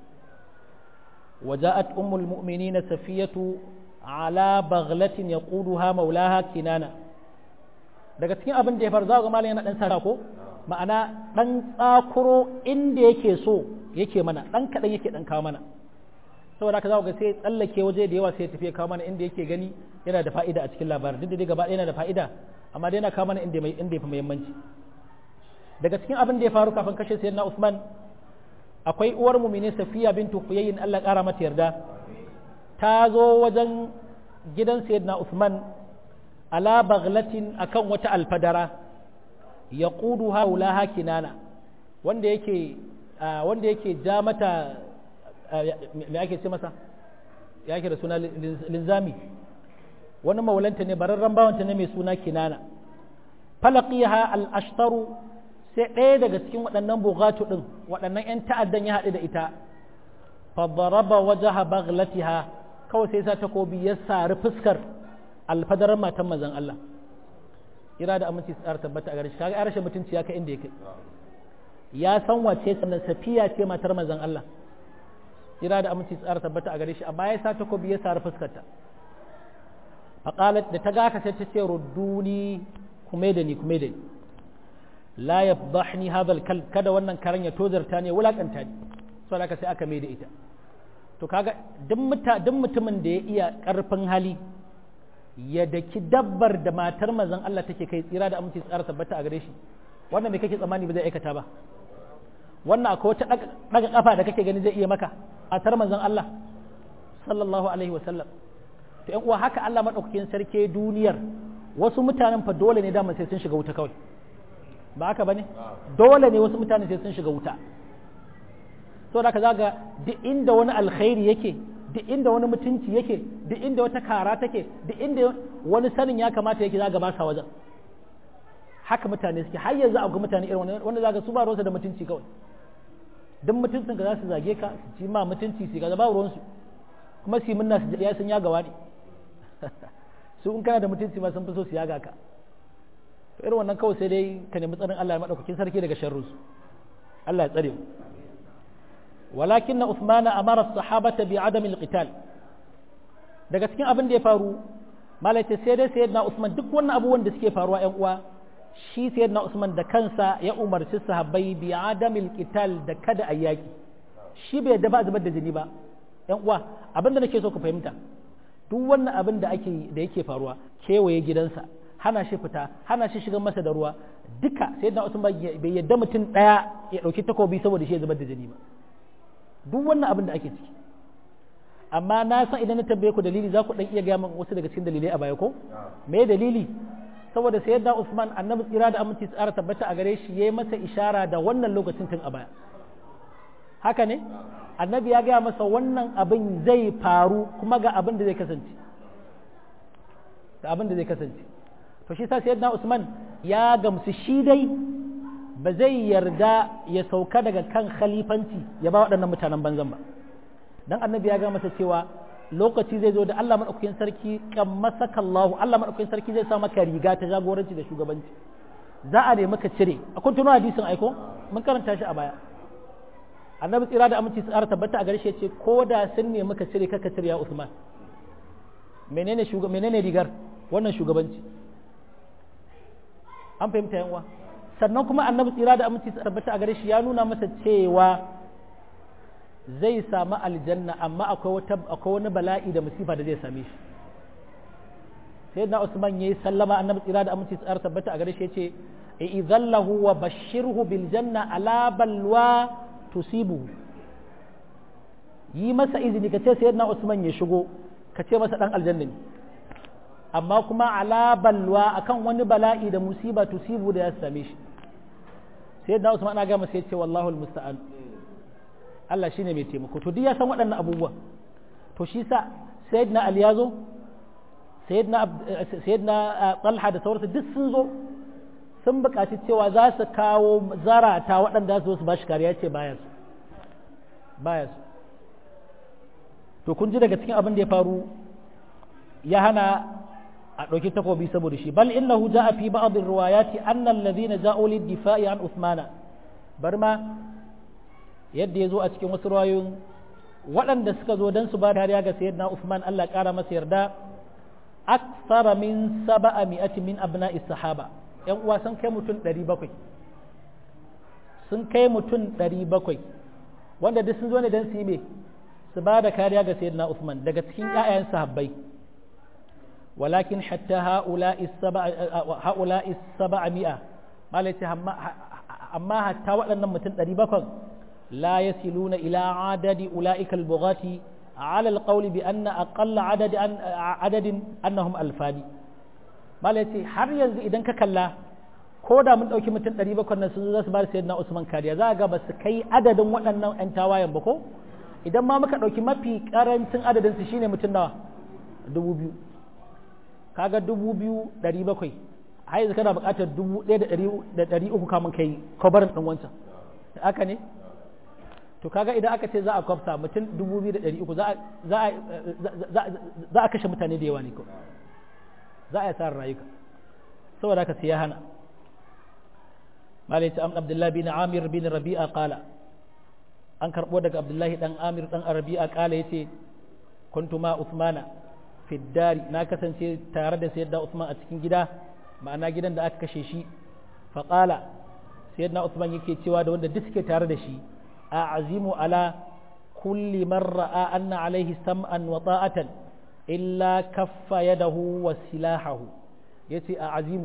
وجاءت أم المؤمنين سفية على بغلة يقودها مولاها كنانة daga cikin abin da ya faru za ga malam yana dan sara ko ma'ana dan tsakuro inda yake so yake mana dan kadan yake dan kawo mana saboda haka za ga sai tsallake waje da yawa sai ya tafi ya kawo mana inda yake gani yana da fa'ida a cikin labarin duk da dai gaba ɗaya yana da fa'ida amma dai yana kawo mana inda mai inda ya fi muhimmanci daga cikin abin da ya faru kafin kashe sayyidina Usman akwai uwar mumine Safiya bintu Huyayyin Allah ƙara mata yarda ta zo wajen gidan sayyidina Usman ala baghlatin akan wata alfadara yaquduha ulaha kinana wanda yake wanda yake ja mata me ake ce masa ya ake da suna linzami wani maulanta ne bararren bawanta ne mai suna kinana falaqiha al-ashtaru sai ɗaya daga cikin waɗannan bugatu ɗin waɗannan 'yan ta'addan ya haɗu da ita fadaraba wajaha baghlatiha kawai sai sa takobi ya sari fuskar alfadarar matan mazan Allah ira da aminci tsara tabbata a gare shi kaga ya rashin mutunci ya kai inda ya kai ya san wace sannan safiya ce matar mazan Allah ira da aminci tsara tabbata a gare shi amma ya sa takobi ya sari fuskarta faqalat da ta ga ka sai ta ce rudduni kuma da ni kuma da ni la yafdahni hadha al kada wannan karan ya tozarta ne wulakanta ni so haka sai aka mai da ita to kaga duk muta duk mutumin da ya iya karfin hali ya daki dabbar da matar manzon Allah take kai tsira da aminci tsara tabbata a gare shi wannan me kake tsammani ba zai aikata ba wannan akwai wata daga kafa da kake gani zai iya maka matar manzon Allah sallallahu alaihi wasallam to ƴan uwa haka Allah madaukakin sarki duniyar wasu mutanen fa dole ne da sai sun shiga wuta kawai ba haka bane dole ne wasu mutane sai sun shiga wuta so da ka zaga duk inda wani alkhairi yake duk inda wani mutunci yake duk inda wata kara take duk inda wani sanin ya kamata yake zaga ba sa wajen haka mutane suke har yanzu akwai mutane irin wani wanda zaga su ba ruwansu da mutunci kawai duk mutuncin ka za su zage ka su ci ma mutunci su ga ba ruwansu kuma su munna su ya sun ya gawa ne su in kana da mutunci ma sun fi so su yaga ka to irin wannan kawai sai dai ka nemi tsarin Allah ya madaukakin sarki daga sharrus Allah ya tsare mu walakinna Uthman amara as-sahabata bi adam al-qital daga cikin abin da ya faru malaita sai dai sayyidina Usman duk wannan abubuwan da suke faruwa ƴan uwa shi sayyidina Usman da kansa ya umarci sahabbai bi adam al-qital da kada ayyaki shi bai yadda ba zubar da jini ba ƴan uwa abin da nake so ku fahimta duk wannan abin da ake da yake faruwa kewaye gidansa hana shi fita hana shi shigan masa da ruwa duka sai da Usman bai yadda mutum daya ya dauki takobi saboda shi ya zubar da jini ba duk wannan abin da ake ciki amma na san idan na tambaye ku dalili za ku dan iya gaya min wasu daga cikin dalilai a baya ko me dalili saboda sai da Usman annabi tsira da aminci tsara tabbata a gare shi yayi masa ishara da wannan lokacin tun a baya haka ne annabi ya gaya masa wannan abin zai faru kuma ga abin da zai kasance da abin da zai kasance to shi sa sayyidina Usman ya gamsu shi dai ba zai yarda ya sauka daga kan khalifanci ya ba waɗannan mutanen banzan ba dan annabi ya ga masa cewa lokaci zai zo da Allah madaukakin sarki kammasaka Allah Allah madaukakin sarki zai sa maka riga ta jagoranci da shugabanci za a nemi ka cire akwai tuno hadisin aiko mun karanta shi a baya annabi tsira da aminci tsara tabbata a garshe ce ko da sun nemi ka cire kaka cire ya Usman menene menene rigar wannan shugabanci an fahimta yan uwa sannan kuma annabi tsira da aminci tabbata a gare shi ya nuna masa cewa zai samu aljanna amma akwai wata akwai wani bala'i da musifa da zai same shi sai na Usman yayi sallama annabi tsira da aminci tsara tabbata a gare shi yace idhallahu wa bashirhu bil janna ala balwa tusibu yi masa izini ka ce sayyidina Usman ya shigo ka ce masa dan aljanna ne amma kuma ala balwa akan wani bala'i da musiba tusibu da ya same shi sai da Usman ana gama sai ce wallahu almusta'an Allah shine mai taimako to duk ya san waɗannan abubuwa to shi sa sayyidina Ali yazo sayyidina sayyidina Talha da sauransu duk sun zo sun buƙaci cewa za su kawo zarata waɗanda su su bashi kariya ce baya su baya su to kun ji daga cikin abin da ya faru ya hana a ɗauki takobi saboda shi bal innahu ja'a fi ba'd ar-riwayati anna alladhina ja'u lid-difa'i an Uthmana bar ma yadda yazo a cikin wasu riwayoyin waɗanda suka zo dan su ba dariya ga sayyidina Uthman Allah ƙara masa yarda akthara min saba'a mi'ati min abna'i sahaba ƴan uwa sun kai mutum 700 sun kai mutum 700 wanda duk sun zo ne dan su yi me su ba da kariya ga sayyidina Uthman daga cikin ƴaƴayen sahabbai walakin hatta ha'ula'i ha'ula'i sab'a mi'a malai amma hatta waɗannan mutum 700 la yasiluna ila adadi ula'ika al-bughati على القول بأن أقل عدد أن عدد أنهم ألفان malaci har yanzu idan ka kalla ko da mun ɗauki mutum ɗari bakwai nan sun za su ba da sayyidina Usman kariya za a ga ba su kai adadin waɗannan 'yan tawayen ba ko idan ma muka ɗauki mafi ƙarancin adadin su shine mutum nawa dubu biyu kaga dubu biyu ɗari bakwai har yanzu kana buƙatar dubu ɗaya da ɗari uku kamun kai kwabarin ɗin wancan haka ne to kaga idan aka ce za a kwafta mutum dubu biyu da ɗari uku za a kashe mutane da yawa ne ko za a yi tsarin rayuka saboda haka sai ya hana malai ta abdullahi bin amir bin rabi'a kala an karɓo daga abdullahi dan amir dan rabi'a kala yace kuntu ma usmana fiddari na kasance tare da sayyidina usman a cikin gida ma'ana gidan da aka kashe shi faƙala sayyidina usman yake cewa da wanda duk suke tare da shi أعزم على كل من رأى أن عليه سمعا وطاعة إلا كف يده وسلاحه يتي أعزم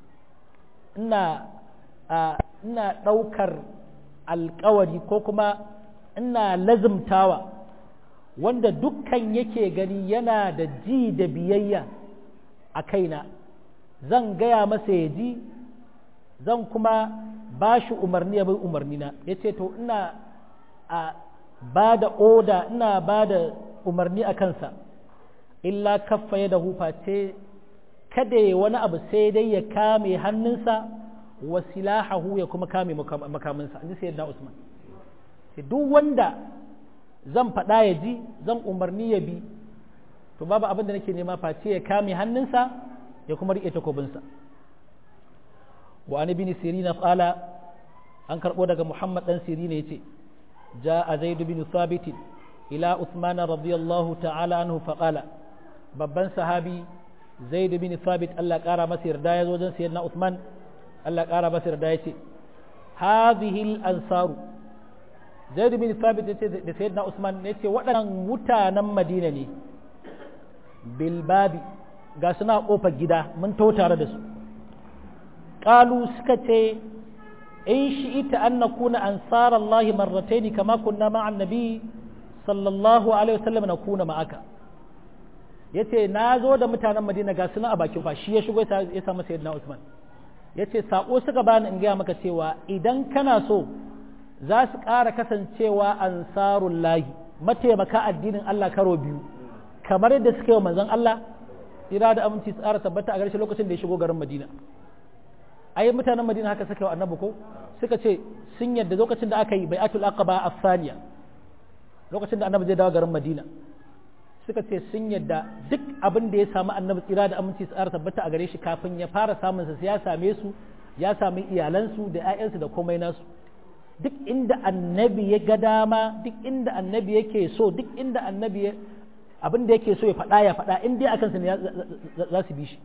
إنا إنا ɗaukar alkawari ko kuma ina lazumtawa wanda dukkan yake gani yana da ji da biyayya a kaina zan gaya masa ya ji zan kuma ba shi umarni ya bai umarni na ya ce to ina a ba da oda ina ba da umarni a kansa illa kaffa ya da hufa ce kada ya wani abu sai dai ya kame hannunsa wa silahahu ya kuma kame makaminsa an ji sai usman duk wanda zan faɗa ya ji zan umarni ya bi to babu abin da nake nema face ya kame hannunsa ya kuma riƙe takobinsa wa an ibn sirina qala an karbo daga muhammad dan sirina yace jaa zaid bin thabit ila uthman radiyallahu ta'ala anhu fa qala babban sahabi zaid bin thabit Allah kara masa yarda yazo wajen sayyidina uthman Allah kara masa yarda yace hadhihi al-ansar zaid bin thabit yace da sayyidina uthman yace waɗannan mutanen madina ne bilbabi ga suna kofar gida mun to tare da su قالوا سكتي إن شئت أن نكون أنصار الله مرتين كما كنا مع النبي صلى الله عليه وسلم نكون معك yace na zo da mutanen madina ga suna a bakin shi ya shigo ya samu sayyidina usman yace sako suka bani in gaya maka cewa idan kana so za su ƙara kasancewa ansarun lahi mataimaka addinin Allah karo biyu kamar yadda suka yi wa manzon Allah ira da aminci tsara tabbata a ƙarshe lokacin da ya shigo garin madina ai mutanen madina haka suka yi annabi ko suka ce sun yadda lokacin da aka yi bai'atul aqaba afsaniya lokacin da annabi zai dawo garin madina suka ce sun yadda duk abin da ya samu annabi tsira da aminci tsara tabbata a gare shi kafin ya fara samun sa ya same su ya sami iyalansu da ƴaƴansu da komai nasu duk inda annabi ya ga dama duk inda annabi yake so duk inda annabi abin da yake so ya faɗa ya faɗa in dai akan sa ne za su bi shi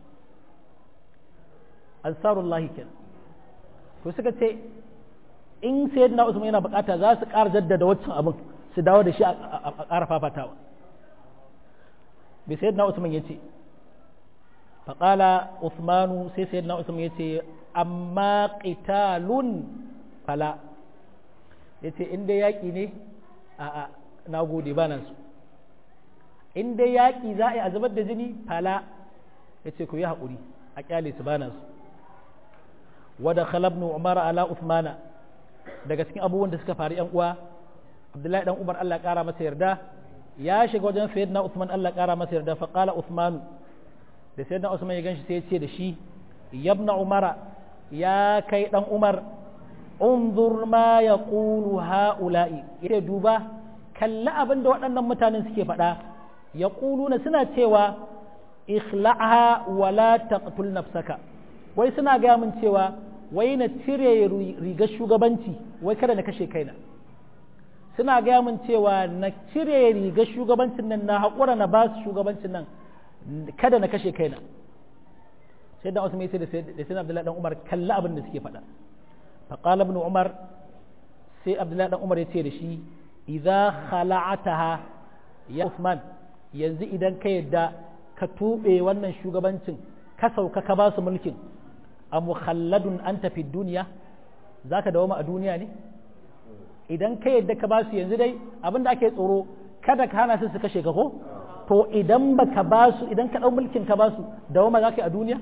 ansarullahi kenan to suka ce in sayyidina usman yana bukata za su ƙara jaddada waccan abin su dawo da shi a ƙara fafatawa bai sayyidina usman ya ce faƙala usmanu sai sayyidina usman ya ce amma qitalun fala ya ce in dai yaƙi ne a a na gode ba nan su in dai yaƙi za a yi a zubar da jini fala ya ce ku yi haƙuri a ƙyale su ba nan su wada khalabnu umar ala uthmana daga cikin abubuwan da suka faru yan uwa abdullahi dan umar Allah kara masa yarda ya shiga wajen sayyidina usman Allah kara masa yarda fa qala usman da sayyidina usman ya ganshi sai ya ce da shi yabna umara ya kai dan umar unzur ma yaqulu haula'i yace duba kalli abin da waɗannan mutanen suke faɗa yaquluna suna cewa ikhla'ha wa la taqtul nafsaka wai suna gaya min cewa wai na cire rigar shugabanci wai kada na kashe kaina suna gaya min cewa na cire rigar shugabancin nan na haƙura na ba su shugabancin nan kada na kashe kaina sai da Usman sai da sai Abdullahi dan Umar kalla abin da suke faɗa fa qala ibn Umar sai Abdullahi dan Umar ya ce da shi idza khala'ataha ya Usman yanzu idan ka yadda ka tuɓe wannan shugabancin ka sauka ka ba su mulkin a mukhalladun an tafi duniya za ka dawoma a duniya ne idan ka yadda ka ba su yanzu dai abinda ake tsoro kada ka hana su su kashe ka ko to idan ba ka ba su idan ka ɗau mulkin ka ba su dawoma za ka yi a duniya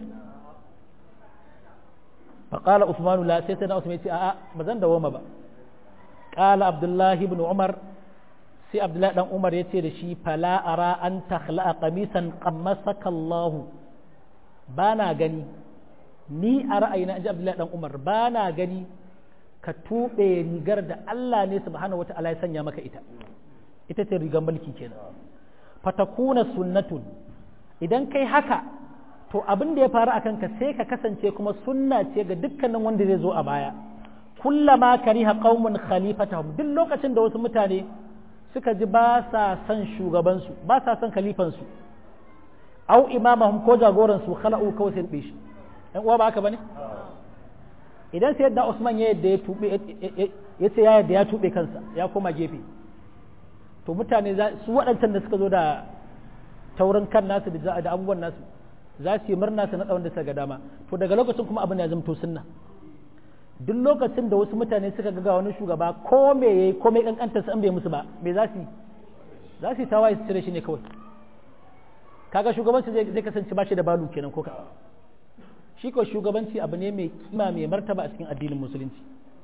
فقال عثمان لا سيدنا عثمان يقول آآ بزن دوما با قال عبد الله بن عمر سي عبد الله بن عمر يتي دشي فلا أرى أن تخلق قميصا قمسك الله بانا غني ni a ra'ayina in ji Abdullahi dan Umar ba na gani ka tuɓe rigar da Allah ne subhanahu wata'ala ya sanya maka ita ita ce rigar mulki kenan fatakuna sunnatun idan kai haka to abin da ya faru a kanka sai ka kasance kuma sunna ce ga dukkanin wanda zai zo a baya kullama kariha qaumun khalifatahum duk lokacin da wasu mutane suka ji ba sa son shugabansu ba sa son khalifansu au imamahum ko jagoransu khala'u kawai sai shi ɗan uwa ba haka bane idan sai yadda Usman ya yadda ya tube ya ce ya yadda ya tube kansa ya koma gefe to mutane su waɗancan da suka zo da taurin kan nasu da abubuwan nasu za su yi murna su naɗa wanda suka ga dama to daga lokacin kuma abin ya zamto sunna duk lokacin da wasu mutane suka ga wani shugaba ko me yayi ko me kankanta su an bai musu ba me za su yi za su yi tawaye su cire shi ne kawai kaga shugabanci zai kasance ba shi da balu kenan ko ka shi ko shugabanci abu ne mai kima mai martaba a cikin addinin musulunci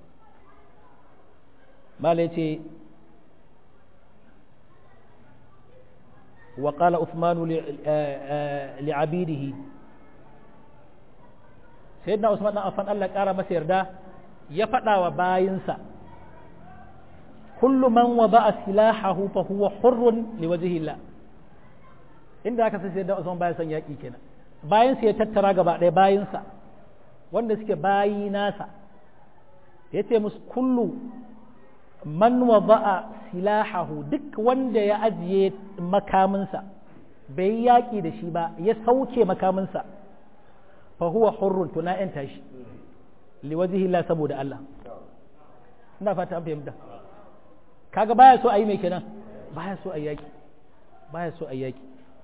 malai ce وقال عثمان لعبيده سيدنا عثمان عفان الله قال masa yarda ya faɗa wa bayinsa kullu man wada'a silahahu fa huwa hurrun liwajhi Allah inda aka sai sayyidina Usman bayan san yaki kenan bayan ya tattara gaba ɗaya bayinsa wanda suke bayi nasa yace musu kullu man wada'a silahahu duk wanda ya ajiye makaminsa bai yi yaƙi da shi ba ya sauke makaminsa fa huwa hurrun to na yanta shi liwajihi Allah saboda Allah ina fata an fahimta kaga baya so a yi mai kenan baya so a yaƙi baya so a yaƙi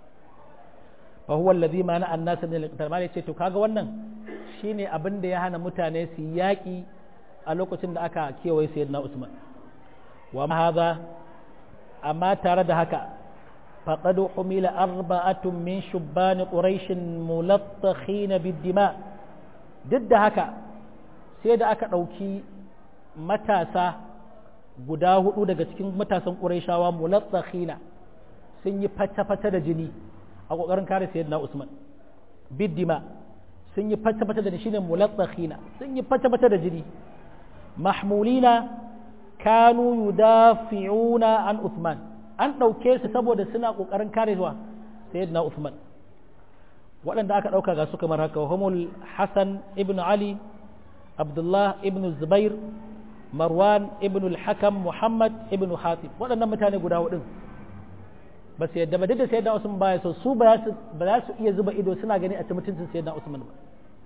fa huwa alladhi mana annasa min al-qital ma yace to kaga wannan shine abin da ya hana mutane su yaƙi a lokacin da aka kewaye sayyidina Usman wa hadha amma tare da haka faqad humila arba'atun min shubban quraish mulattakhin bid-dima duk da haka sai da aka ɗauki matasa guda hudu daga cikin matasan qurayshawa mulattakhin sun yi fata-fata da jini a kokarin kare sayyidina Usman bid-dima sun yi fata-fata da jini shine mulattakhin sun yi fata-fata da jini mahmulina kanu yudafi'una an Uthman an ɗauke su saboda suna ƙoƙarin kare zuwa sayyidina Uthman waɗanda aka ɗauka ga su kamar haka humul Hassan ibn Ali Abdullah ibn Zubair Marwan ibn al-Hakam Muhammad ibn Hatib waɗannan mutane guda hudun ba su yadda ba duk da sayyidina Usman baya so su ba za su iya zuba ido suna gani a ci mutuncin sayyidina Usman ba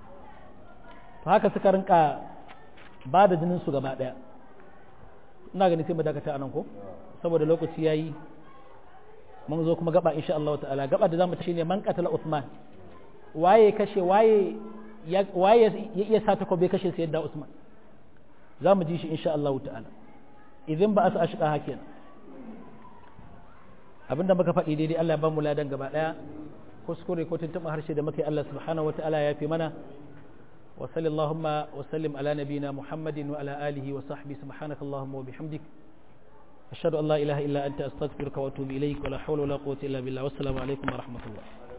to haka suka rinka ba da jinin su gaba ɗaya ina gani sai mu dakata anan ko saboda lokaci yayi mun zo kuma gaba insha Allah ta'ala gaba da zamu tashi ne man qatala Uthman waye kashe waye ya waye ya iya sa ta kobe kashe sayyidina Usman zamu ji shi insha Allah ta'ala idan ba asa ashqa hakin abinda muka faɗi daidai Allah ya ba mu ladan gaba daya kuskure ko tuntuɓa harshe da muka yi Allah subhanahu wata'ala ya fi mana وصلى اللهم وسلم على نبينا محمد وعلى آله وصحبه سبحانك اللهم وبحمدك أشهد أن لا إله إلا أنت أستغفرك وأتوب إليك ولا حول ولا قوة إلا بالله والسلام عليكم ورحمة الله